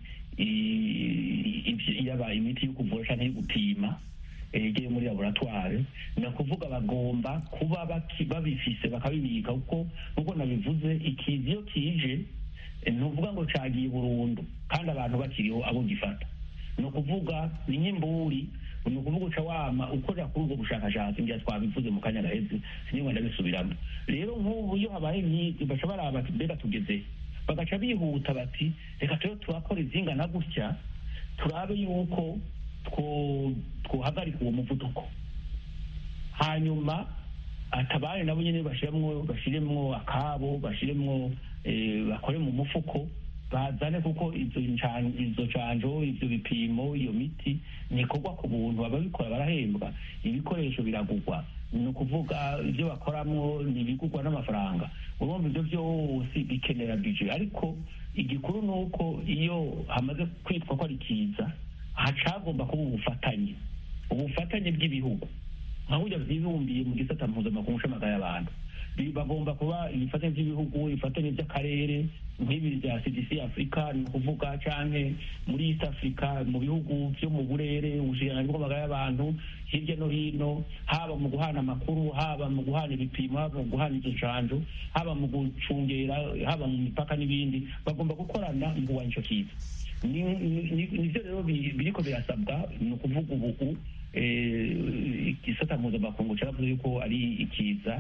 yaba imiti yo kuvura cyangwa yo gupima igiye muri laboratware ni ukuvuga bagomba kuba babifise bakabibika kuko nk'uko nabivuze ikizi iyo kije ni ukuvuga ngo cagiye burundu kandi abantu bakiriho abo gifata ni ukuvuga ni nk'imburi ni ukuvuga uca wama ukorera kuri ubwo bushakashatsi ngira twabivuze mu kanya gaheze sinigwa ndabisubiramo rero nk'ubu iyo habaye nk'ibyo baca baraba bati mbega tugeze bagaca bihuta bati reka turiho turakora izingana gutya turabe yuko twohagarika uwo muvuduko hanyuma atabari nabo nyine bashiremwo bashiremwo akabo bashiremwo bakore mu mufuko bazane kuko izo izo canjo ivyo bipimo iyo miti nikorwa ku buntu ababikora barahembwa ibikoresho biragurwa ni ukuvuga ibyo bakoramwo ni ibigurwa n'amafaranga urumva ibyo byose bikenera bije ariko igikuru ni uko iyo hamaze kwitwa ko ari kiza hacagomba kuba ubufatanye ubufatanye bw'ibihugu nka burya byibumbiye mu gisata mpuzamakungu c'amagara y'abantu bagomba kuba ibifatanye by'ibihugu ibifatanye by'akarere nk'ibi bya cdc afurika ni ukuvuga canke muri east africa mu bihugu vyo mu burere ubushikiranganji bw'amagara y'abantu hirya no hino haba mu guhana amakuru haba mu guhana ibipimo haba mu guhana izo ncanjo haba mu gucungera haba mu mipaka n'ibindi bagomba gukorana mu kurwanya ico kiza nivyo rero biriko birasabwa ni ukuvuga ubu igisata mpuzamakungu caravuze yuko ari ikiza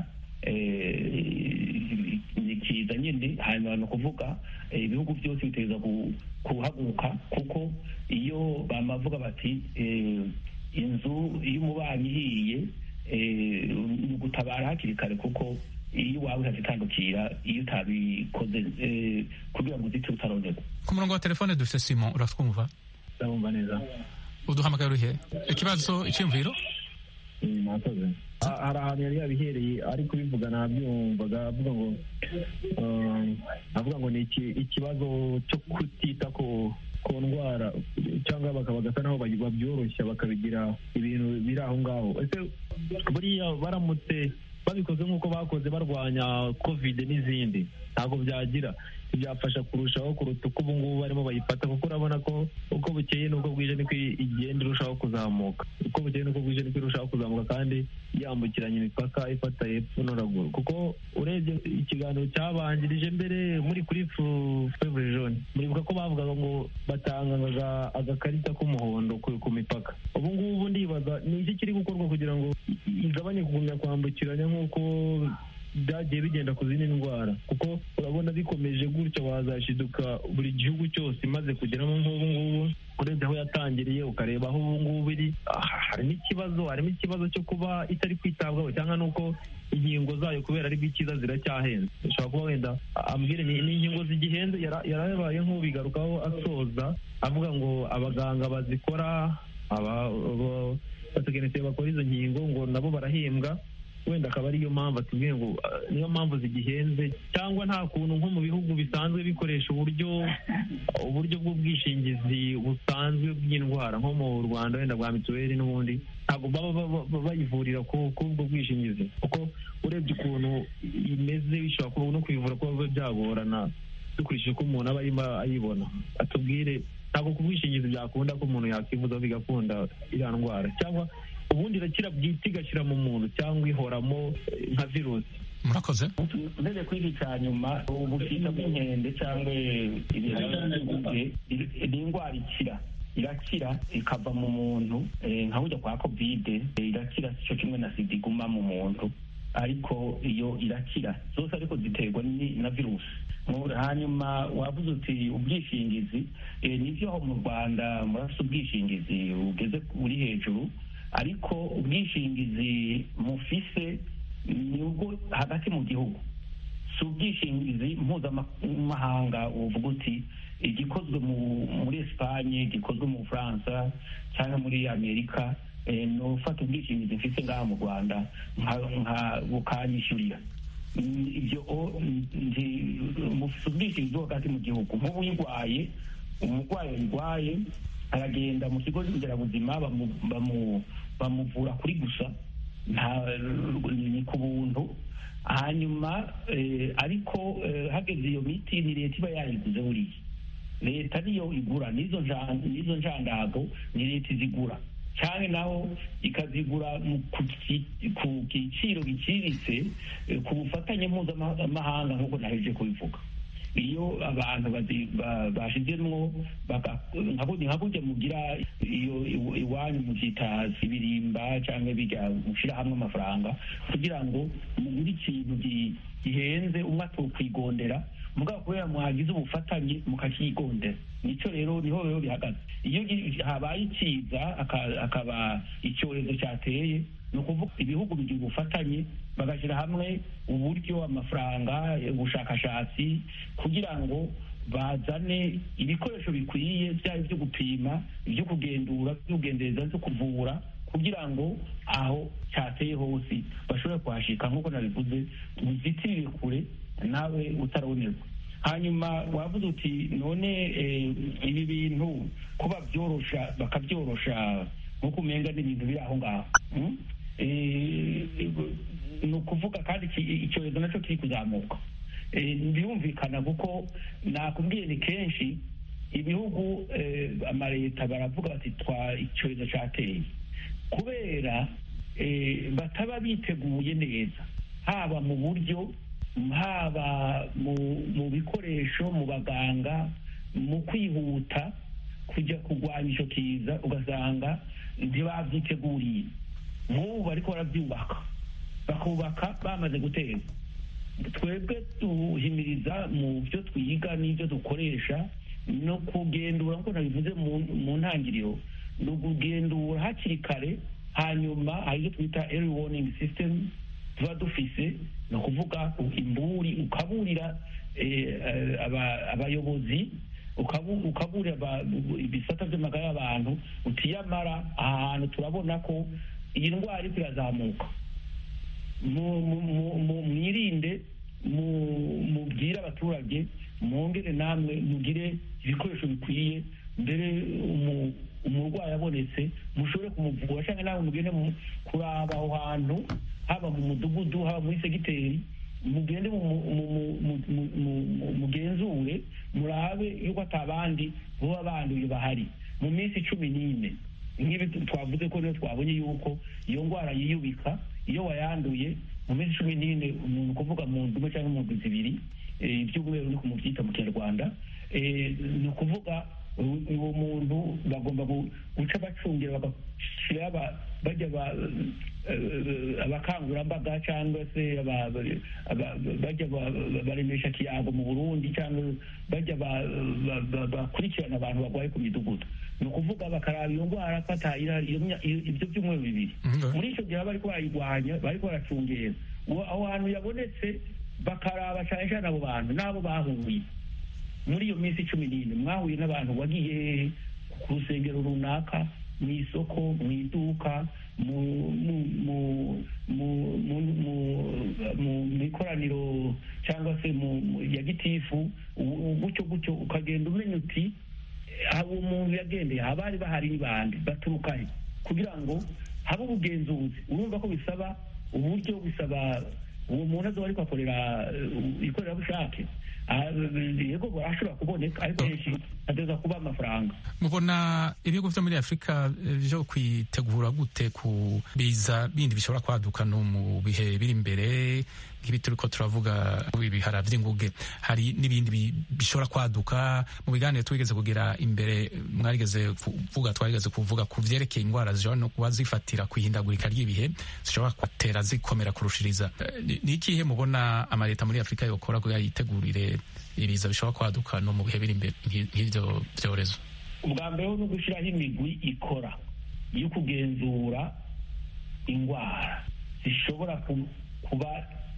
ni kiza nyine hanyuma ni ukuvuga ibihugu byose biteza kuhaguruka kuko iyo bamavuga bati inzu iyo umubanyi ihiye ni ugutabara hakiri kare kuko iyo waba utazitandukira iyo utabikoze kugira ngo uzite utaronerwa ku murongo wa telefone dufite simon uratwumva ndabumva neza uduhamagara urihe ikibazo icyumviro mwakoze hari ahantu yari yabihereye ari kubivuga nabyumvaga avuga ngo avuga ngo ni ikibazo cyo kutita ku ku ndwara cyangwa bagasa naho babyoroshya bakabigira ibintu biri aho ngaho ese buriya baramutse babikoze nk'uko bakoze barwanya kovide n'izindi ntabwo byagira byafasha kurushaho kuruta uko ubu ngubu barimo bayifata kuko urabona ko uko bukeye n'uko bwije niko igenda irushaho kuzamuka uko bukeye n'uko bwije niko irushaho kuzamuka kandi yambukiranya imipaka ifata hepfo no ruguru kuko urebye ikiganiro cyabanjirije mbere muri kuri fevure jone muribuka ko bavugaga ngo batangaga agakarita k'umuhondo ku mipaka ubu ngubu ndibaza ni iki kiri gukorwa kugira ngo igabanye kugumya kwambukiranya nk'uko byagiye bigenda ku zindi ndwara kuko urabona bikomeje gutyo wazashiduka buri gihugu cyose imaze kugeramo nk'ubu ngubu urebye aho yatangiriye ukareba aho ubu ngubu iri harimo ikibazo harimo ikibazo cyo kuba itari kwitabwaho cyangwa n'uko inkingo zayo kubera ari bw'ikiza ziracyahenze ushobora kuba wenda ambwire ni inkingo zigihenze yarabaye nk'ubigarukaho asoza avuga ngo abaganga bazikora abatekinisiye bakora izo nkingo ngo nabo barahembwa wenda akaba ariyo mpamvu atubwiye ngo niyo mpamvu zigihenze cyangwa nta kuntu nko mu bihugu bisanzwe bikoresha uburyo uburyo bw'ubwishingizi busanzwe bw'indwara nko mu rwanda wenda bwa mituweli n'ubundi ntabwo baba bayivurira ku ubwo bwishingizi kuko urebye ukuntu imeze bishobora kuba no kuyivura kuba biba byagorana dukurikije uko umuntu aba arimo ayibona atubwire ntabwo ku bwishingizi byakunda ko umuntu yakivuza bigakunda iriya ndwara cyangwa ubundi irakira bwite igashyira mu muntu cyangwa ihoramo nka virusi murakoze mbere kuri iki cya nyuma ubushita bw'inkende cyangwa ibiharanguge ni indwara ikira irakira ikava mu muntu nka burya kwa kovide irakira cyo kimwe na sida iguma mu muntu ariko iyo irakira zose ariko ziterwa na virusi hanyuma wavuze uti ubwishingizi nibyo mu rwanda murafite ubwishingizi bugeze buri hejuru ariko ubwishingizi mufise ni ubwo hagati mu gihugu si ubwishingizi mpuzamahanga uvuga uti igikozwe muri esipanye igikozwe mu bufaransa cyangwa muri amerika ni ufata ubwishingizi mfite ngaha mu rwanda nka bukanyishyurira ibyo mufite ubwishingizi bwo hagati mu gihugu nk'ubu uyirwaye umurwayi uyirwaye aragenda mu kigo nderabuzima bamuvura kuri gusa ni ku buntu hanyuma ariko hageze iyo miti ni leta iba yayiguze buriya leta niyo igura n'izo njandago ni leta izigura cyane naho ikazigura ku giciro giciriritse ku bufatanye mpuzamahanga nk'uko naheje kubivuga iyo abantu bashyizemo nka burya mugira iyo iwanyu mubyita ibirimba cyangwa bijya gushyira hamwe amafaranga kugira ngo mugure ikintu gihenze umwe atukwigondera mugabo kubera mwagize ubufatanye mukakigondera nicyo rero niho rero bihagaze iyo habaye ikiza akaba icyorezo cyateye ni ukuvuga ibihugu bigira ubufatanye bagashyira hamwe uburyo amafaranga ubushakashatsi kugira ngo bazane ibikoresho bikwiye byaba ibyo gupima ibyo kugendura ibyo kugendereza byo kuvura kugira ngo aho cyateye hose bashobore kuhashika nk'uko nabivuze uzitirire kure nawe utarabonerwa hanyuma wavuze uti none ibi bintu kuba byorosha bakabyorosha nk'uko umenga n'ibintu biri aho ngaho ni ukuvuga kandi icyorezo nacyo kiri kuzamuka birumvikana kuko nakubwiye ni kenshi ibihugu amaleta baravuga bati twa icyorezo cyateye kubera bataba biteguye neza haba mu buryo haba mu bikoresho mu baganga mu kwihuta kujya kurwanya icyo kiza ugasanga ntibabyiteguriye nk'ubu bariko barabyubaka bakubaka bamaze guteza twebwe duhimiriza mu byo twiga n'ibyo dukoresha no kugendura nk'uko nabivuze mu ntangiriro ni ukugendura hakiri kare hanyuma hari ibyo twita early warning system tuba dufise ni ukuvuga imburi ukaburira abayobozi ukaburira ibisata by'amagara y'abantu utiyamara aha hantu turabona ko iyi ndwara iri kirazamuka mwirinde mubwire abaturage mwongere namwe mugire ibikoresho bikwiye mbere umurwayi abonetse mushobore kumuvura cyangwa nawe mugende kuraba aho hantu haba mu mudugudu haba muri segiteri mugende mugenzure murabe yuko atabandi baba banduye bahari mu minsi cumi n'ine nk'ibi twavuze ko niyo twabonye yuko iyo ndwara yiyubika iyo wayanduye mu minsi cumi n'ine umuntu kuvuga mu ndimi cyangwa mu ndwi zibiri iby'umweru ni kumubyita mu kinyarwanda ni ukuvuga uwo muntu bagomba guca bacungira bagashyira bajya abakangurambaga cyangwa se bajya baremesha kiyago mu burundi cyangwa bajya bakurikirana abantu barwaye ku midugudu ni ukuvuga bakaraba iyo ndwara ko ibyo byumweru bibiri muri icyo gihe bari barayirwanya bari baracungera aho hantu yabonetse bakaraba cyane cyane abo bantu n'abo bahuye muri iyo minsi cumi n'ine mwahuye n'abantu wagiye ku rusengero runaka mu isoko mu iduka mu ikoraniro cyangwa se ya gitifu gutyo gutyo ukagenda umenya uti uwo muntu yagendeye abari bahari ni bande baturuka he kugira ngo habe ubugenzuzi urumva ko bisaba uburyo bisaba uwo muntu azoba ariko akorera ikorerabushake yego barashobora kuboneka ariko henshi hateza kuba amafaranga mubona ibihugu byo muri afurika byo kwitegura gute ku biza bindi bishobora kwaduka no mu bihe biri imbere nk'ibi turi ko turavuga ibihara by'inguge hari n'ibindi bishobora kwaduka mu biganiro twigeze kugira imbere mwarigeze kuvuga twarigeze kuvuga ku byerekeye indwara zishobora no kuba zifatira ku ihindagurika ry'ibihe zishobora kwatera zikomera kurushiriza ni ikihe mubona amaleta muri afurika yokora kugira yitegurire ibiza bishobora kwaduka no mu bihe biri imbere nk'ibyo byorezo ubwa mbere ni ugushyiraho imigwi ikora yo kugenzura indwara zishobora kuba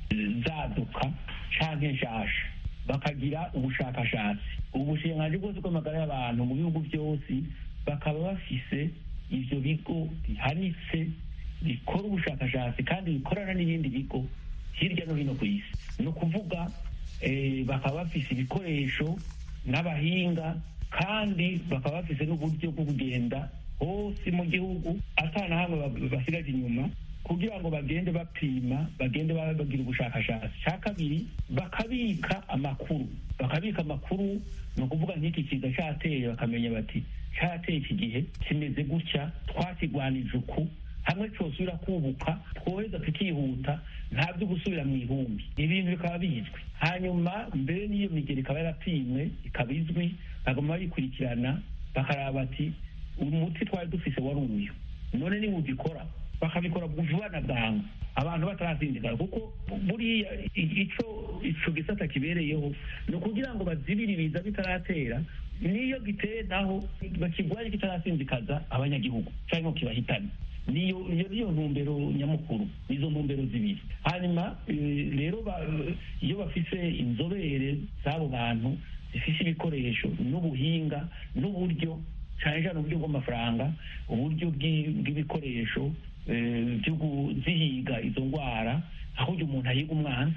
zaduka cyangwa nshasha bakagira ubushakashatsi ubushinganzi bwose bw'amagara y'abantu mu bihugu byose bakaba bafise ibyo bigo bihanitse bikora ubushakashatsi kandi bikorana n'ibindi bigo hirya no hino ku isi ni ukuvuga bakaba bafise ibikoresho n'abahinga kandi bakaba bafise n'uburyo bwo kugenda hose mu gihugu atana hamwe basigaje inyuma kugira ngo bagende bapima bagende bagira ubushakashatsi cya kabiri bakabika amakuru bakabika amakuru ni ukuvuga nk'iki kiza cyateye bakamenya bati cyateye iki gihe kimeze gutya twakigwanije uku hamwe cyosubira kubuka twoheza tukihuta nta byo gusubira mu ihumbi ibintu bikaba bizwi hanyuma mbere n'iyo migeri ikaba yarapimwe ikaba izwi bagomba bayikurikirana bakaraba bati umuti twari dufise wari uyu none niba ugikora bakabikora vuba na bwangu abantu batarazindigara kuko buriya ico ico gisata kibereyeho ni ukugira ngo bazibire ibiza bitaratera niyo giteye naho bakigwaye kitarasinzikaza abanyagihugu cyangwa kibahitana niyo iyo niyo ntumbero nyamukuru nizo ntumbero zibiri hanyuma rero iyo bafise inzobere z'abo bantu zifise ibikoresho n'ubuhinga n'uburyo cyane cyane uburyo bw'amafaranga uburyo bw'ibikoresho byo kuzihiga izo ndwara aho uyu umuntu ahiga umwana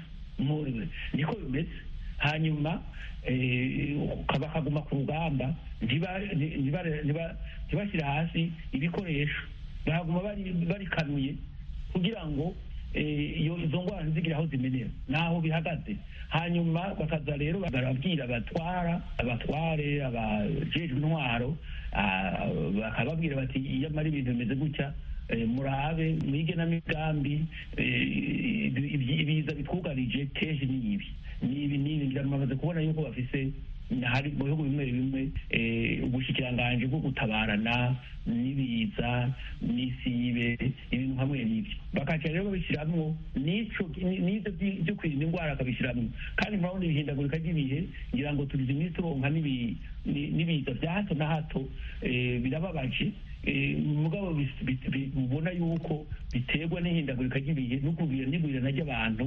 niko bimeze hanyuma bakaguma ku rugamba ntibashyire hasi ibikoresho bahaguma barikanuye kugira ngo izo ndwara ntizigire aho zimenera n'aho bihagaze hanyuma bakaza rero barabwira abatwara abatware abajejwe intwaro bakababwira bati iyo amara ibintu bimeze gutya murabe mwige n'amigambi ibiza bitwugarije kenshi ni ibi ni ibi ni ibi ndamaze kubona yuko bafise hari mu bihugu bimwe bimwe ubushikiranganji bwo gutabarana n'ibiza n'isibe ibintu hamwe n'ibyo bakaca rero babishyiramo n'icyo n'ibyo byo kwirinda indwara bakabishyiramo kandi murabona ibihindagurika ry'ibihe ngira ngo tugize iminsi turonka n'ibiza bya hato na hato birababaje mugabo ubona yuko biterwa n'ihindagurika ry'ibihe no kugira n'igwirana ry'abantu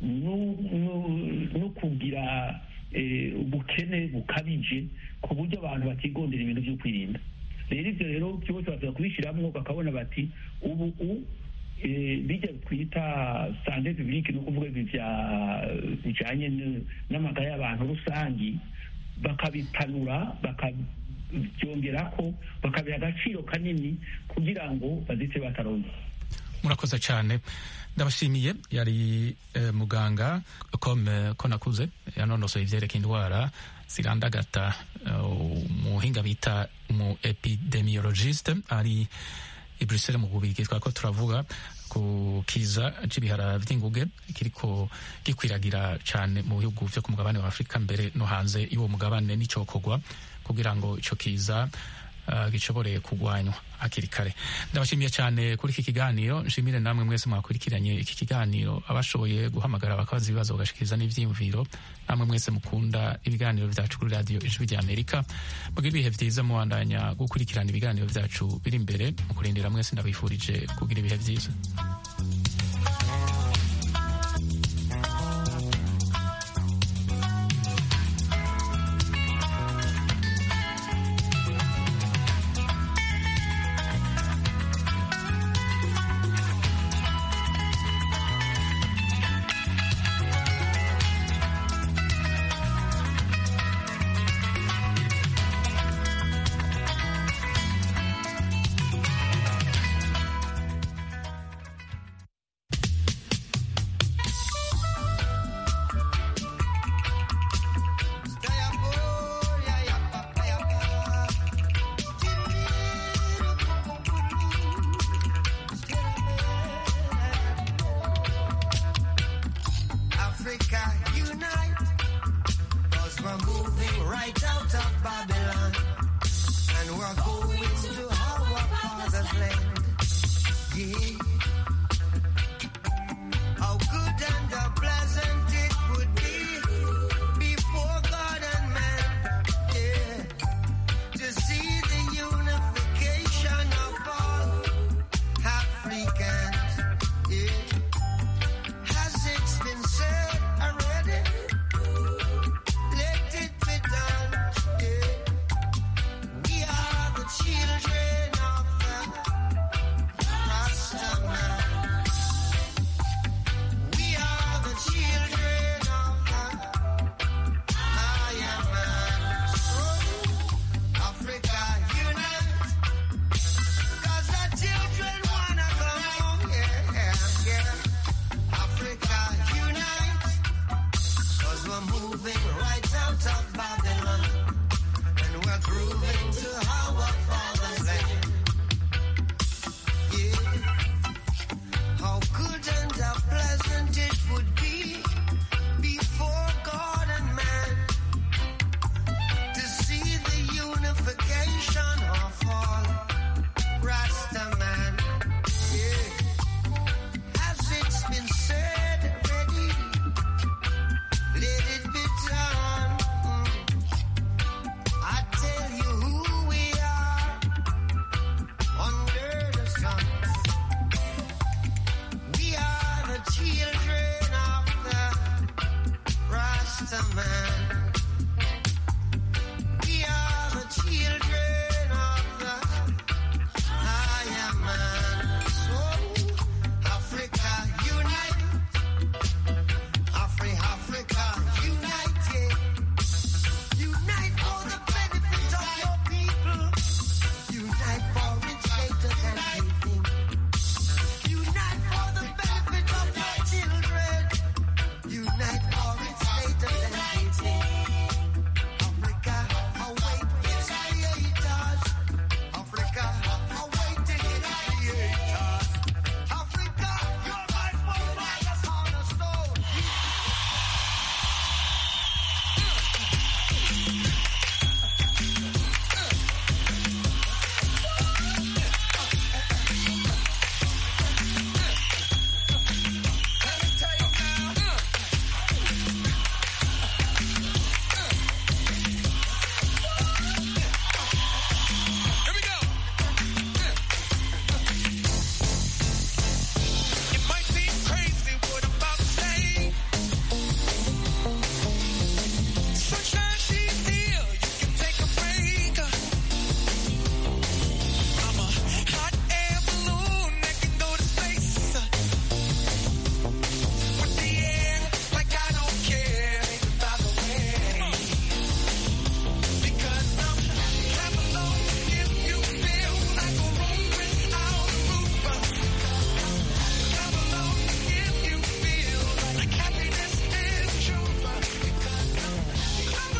no kugira ubukene bukabije ku buryo abantu batigondera ibintu byo kwirinda rero ibyo rero byose baza kubishyiramo bakabona bati ubu bijya twita sante publique ni ukuvuga bijyanye n'amagara y'abantu rusange bakabipanura bakabyongera ko bakabiha agaciro kanini kugira ngo bazite bataronka murakoze cyane ndabashimiye yari muganga kome ko nakuze yanonosoye ibyerekeye indwara zirandagata umuhinga bita umu epidemiologiste ari i Bruxelles mu bubirigi twako turavuga ku kiza c'ibihara vy'inguge kiriko gikwiragira cane mu bihugu vyo ku mugabane wa Afurika mbere no hanze y'uwo mugabane n'icokorwa kugira ngo ico kiza uh, gishobore kugwanywa hakiri kare ndabashimiye cyane kuri iki kiganiro nshimire namwe mwese mwakurikiranye iki kiganiro abashoboye guhamagara bakabaza ibibazo bagashikiriza n'ivyiyumviro namwe mwese mukunda ibiganiro vyacu kuri radiyo ijwi rya amerika mugira ibihe vyiza mubandanya gukurikirana ibiganiro vyacu biri imbere mu kurindira mwese ndabifurije kugira ibihe vyiza